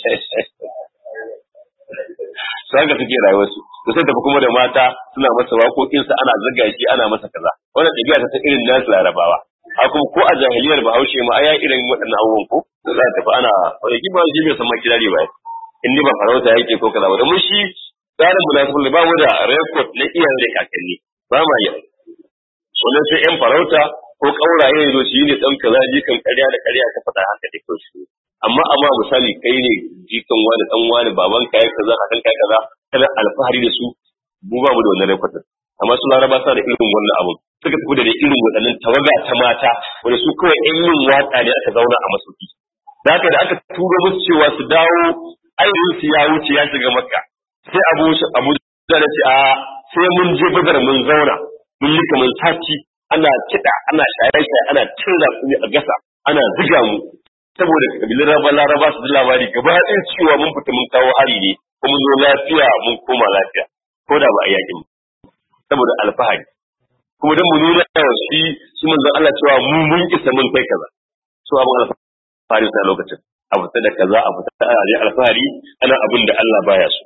su haka suke rayuwarsu da sai tafi kuma da mata suna masa waƙoƙinsa ana zaga shi ana masa kaza wannan ɗabi'a ta irin nasu larabawa a kuma ko a jahiliyar bahaushe ma aya irin waɗannan abubuwan ko za a tafi ana wani ki ba shi bai san ma kirari ba in ba farauta yake ko kaza ba domin shi tsarin munafiki ba mu da record na iyayen da kakanni ba ma yi wannan sai yan farauta ko kauraye ne zo shi ne dan kaza jikan ƙarya da ƙarya ta faɗa haka da ko shi amma amma misali kai ne jikan wani dan wani baban kai kaza kakan kai kaza kana alfahari da su mu ba mu da wannan record amma su laraba sa da irin wannan abun suka tafi da irin waɗannan tawaga ta mata wanda su kawai yan yin watsa ne aka zauna a masauki da haka da aka turo musu cewa su dawo ainihin su ya wuce ya shiga makka sai abu abu da ce a sai mun je badar mun zauna mun yi kamar sati ana kiɗa ana shaye-shaye ana cin ratsuni a gasa ana ziga mu saboda kabilun raba laraba su ji labari gaba ɗaya cewa mun fita mun kawo hari ne ko mun zo lafiya mun koma lafiya ko da ba a yakin saboda alfahari kuma don mu nuna yawa shi shi manzon Allah cewa mu mun isa mun kai kaza so abin alfahari sa lokacin a fita da kaza a fita a je alfahari ana abin da Allah baya so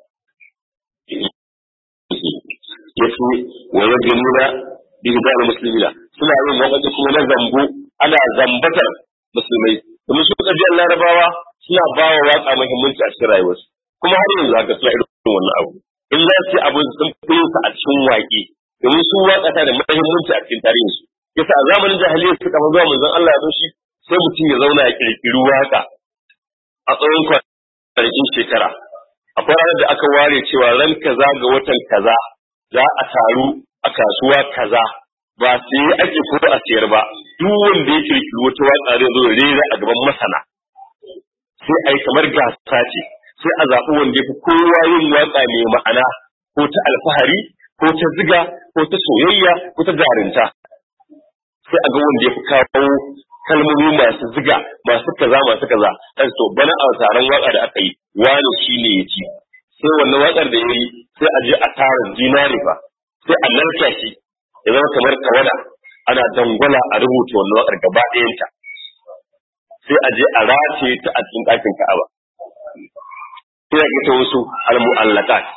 yace wa yajmuna bi hidal muslimina suna yin wakaci kuma na zambo ana zambatar musulmai domin su kabiyar larabawa suna ba wa waka muhimmanci a cikin rayuwarsu kuma har yanzu haka suna irin wannan abu in za su abu sun fi sa a cikin waƙe domin su waka ta da muhimmanci a cikin tarihinsu yasa a zamanin jahiliya suka fa zuwa manzon Allah ya zo shi sai mutum ya zauna ya kirkiri waka a tsawon kwanakin shekara akwai ranar da aka ware cewa ran kaza ga watan kaza za a taru a kasuwa kaza ba sai ake ko a siyar ba duk wanda ya kirkiri wata waka zai zo rera a gaban masana sai a yi kamar gasa ce sai a zaɓi wanda ya fi kowa yin waka mai ma'ana ko ta alfahari ko ta ziga ko ta soyayya ko ta jarinta sai a ga wanda ya fi kawo kalmomi masu ziga masu kaza masu kaza dan to bana a taron waka da aka yi wani shine ya ci sai wannan wakar da yayi sai a je a tara dinari ba sai a narka shi ya zama kamar tawada ana dangwala a rubuta wannan wakar gaba ɗayanta sai a je a rataye ta a cikin ɗakin Ka'aba sai a ta wasu al-mu'allaqat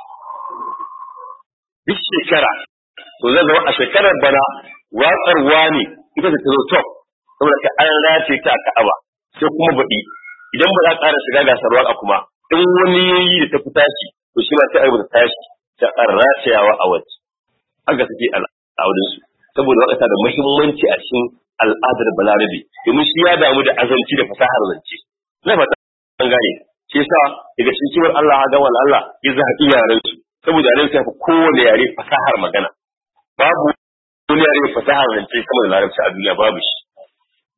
duk shekara to zai zama a shekarar bana watsar wani ita ta zo top saboda ka an race ta a Ka'aba sai kuma baɗi idan ba za ka ƙara shiga gasar waka kuma in wani yayi da ta fi tashi to shi ma sai a rubuta tashi ta ƙara racewa a waje haka suke al'adun su saboda waka da muhimmanci a cikin al'adar balarabe domin shi ya damu da azanci da fasahar zance na fata an gane shi yasa daga cikin kiwon Allah ga wal Allah ya zaɓi yaren su saboda yaren su ya fi kowane yare fasahar magana babu wani yare fasahar zance sama da larabci a duniya babu shi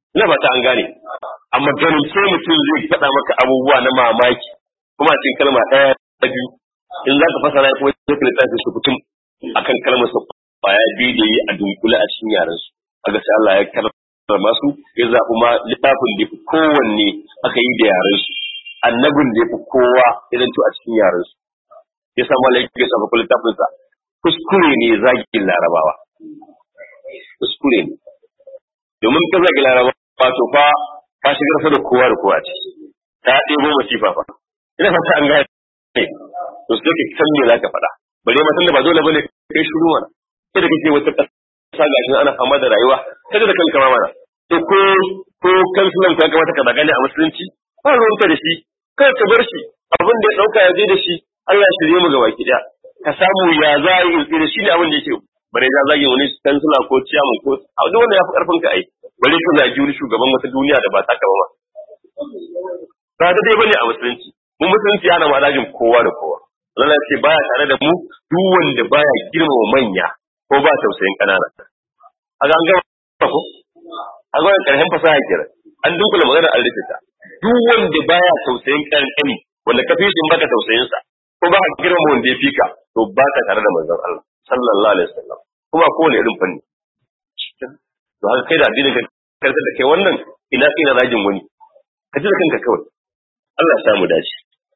ina ba ta an gane amma ganin sai mutum zai faɗa maka abubuwa na mamaki kuma cikin kalma ɗaya ta biyu in za ka fasara kuma sai ka littafi su kutum akan kalmar sa baya biyu da yi a dunkule a cikin yaran su kaga sai Allah ya karrama su ya zaɓi ma littafin da kowanne aka yi da yaran su annabin da ya fi kowa idan to a cikin yaran su ya sa malai ya sa fa littafin sa kuskure ne zagin larabawa kuskure ne domin ka zagi larabawa to fa ka shigar fa da kowa da kowa ce ta ɗebo masifa fa ina fata an gane to sai ka san me zaka faɗa bare ma tunda ba dole bane kai shiru mana sai da kake wata ƙasa gashin ana fama da rayuwa kada da kanka ma mana to ko ko kansulan ka kamata ka dagane a musulunci ba ruwanka da shi kai ka bar shi abin da ya dauka ya je da shi Allah ya shirye mu ga baki daya ka samu ya za a yi da shi ne abin da yake bare ya zage wani kansula ko ciyaman ko a duk wanda ya fi karfin ka ai bare ka zagi wani shugaban wata duniya da ba ta ka ba ma ba da dai bane a musulunci mu musulunci ana ma dajin kowa da kowa Allah ya ce baya tare da mu duk wanda baya girmama manya ko ba tausayin kanana a ga an gama ko a ga karshen fasaha kira an dunkula magana an rufe ta duk wanda baya tausayin kankani wanda ka fi shi baka tausayin sa ko ba ka girmama wanda ya fika to ba ka tare da manzon Allah sallallahu alaihi wasallam kuma kowane irin fanni to haka kai da addinin ka karkar da kai wannan ina kai na rajin wani ka ji da kanka kawai Allah ya samu dace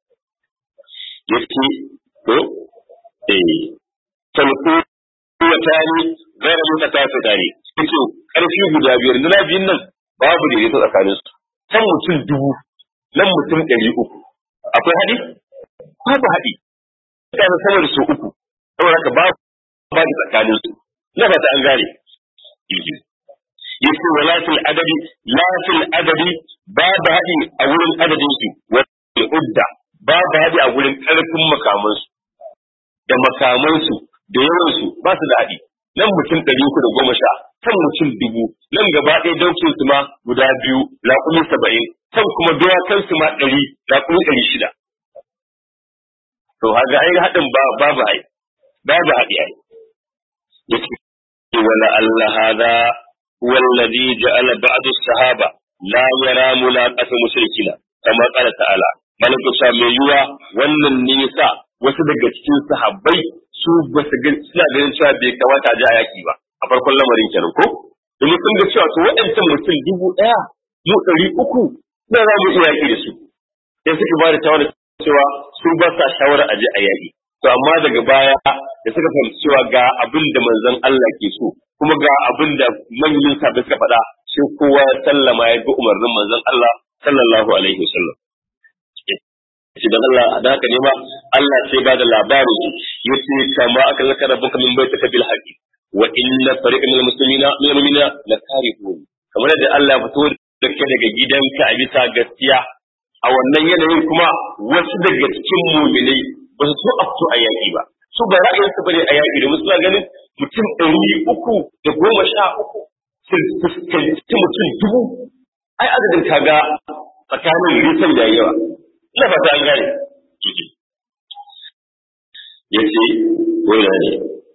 yake to eh talqu wa tani gaira mun ta tafi tare kace karfi guda biyar na biyun nan babu da yake tsakanin su can mutum dubu nan mutum ɗari uku akwai haɗi babu haɗi kana sama da su uku saboda haka babu babu tsakanin su na fata an gane yace wala fil adadi la fil adadi babu haɗi a wurin adadin su wa udda babu haɗi a wurin ƙarfin makaman su da makaman su da yawan su ba su da haɗi nan mutum ɗari uku da goma sha kan mutum dubu nan gaba ɗaya daukin su ma guda biyu laƙumi saba'in kan kuma dawakan su ma ɗari laƙumi ɗari shida to haga ai haɗin babu ai babu haɗi ai yake wala Allah hada huwa alladhi ja'ala ba'd as-sahaba la yara mulaqata mushrikina kama qala ta'ala malaka sa mai yuwa wannan ne yasa wasu daga cikin sahabbai su ba su ga suna ganin cewa bai kamata a ji a yaki ba a farkon lamarin kenan ko domin sun ga cewa to waɗancan mutum dubu ɗaya mu ɗari uku da za mu iya yaki da su sai suka ba da shawara cewa su ba sa shawara a je a yaki to amma daga baya da suka fahimci cewa ga abin da manzon Allah ke so kuma ga abin da manyan sahabbai suka faɗa sai kowa ya sallama ya bi umarnin manzon Allah sallallahu alaihi wasallam shi da Allah da haka ne ma Allah sai ba da labari yace kama aka zaka rabbuka min baitaka bil haqi wa inna fariqan minal muslimina minal mu'minina la karihun kamar da Allah ya fito da kai daga gidanka a bisa gaskiya a wannan yanayin kuma wasu daga cikin mu'minai ba su so a fito a yaƙi ba su ba ra'ayinsu bane a yaƙi da musu ganin mutum ɗari uku da goma sha uku su fuskanci mutum dubu ai adadin kaga tsakanin nisan da yawa ina fata an gane ya ce wani ne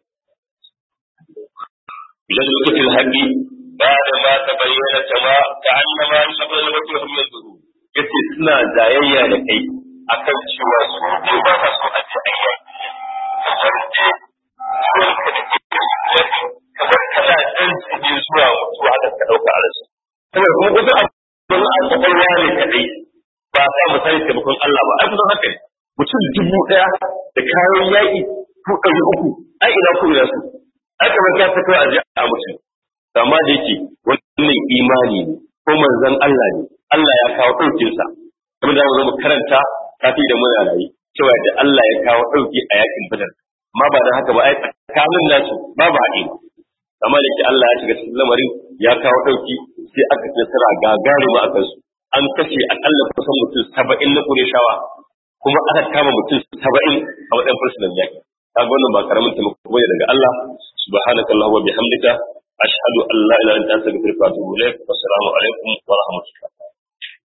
idan lokacin haƙi ba da ma ta bayyana ta ma ta annama ya saba da wata wani yanzu ya ce suna zayayya da kai akan cewa su ne ba sa so a ce ayyaki kamar ce ciwon ka da ke kamar kana ɗan ne zuwa mutuwa da ka ɗauka a rasu. Saboda kuma wasu abin a kwakwalwa ne kaɗai ba sa mu sani taimakon Allah ba ai kusan haka ne mutum dubu ɗaya da kayan yaƙi ko ɗari uku ai ina ku ina su ai kamar ka ta kawai a ji a mutum amma da yake wannan imani ne ko manzon Allah ne Allah ya kawo ɗaukinsa kuma da mu karanta kafi da muna rayu cewa da Allah ya kawo ɗauki a yakin badar amma ba da haka ba ai tsakanin nasu babu haɗi amma da ke Allah ya shiga cikin lamarin ya kawo ɗauki sai aka ci nasara gagarima a kansu an kashe akalla kusan mutum saba'in na ƙureshawa kuma aka kama mutum saba'in a matsayin fursunan yaƙi kaga wannan ba karamin taimako bane daga Allah subhanaka allahumma bihamdika ashhadu an la ilaha illa anta astaghfiruka wa atubu ilaik assalamu alaikum wa rahmatullah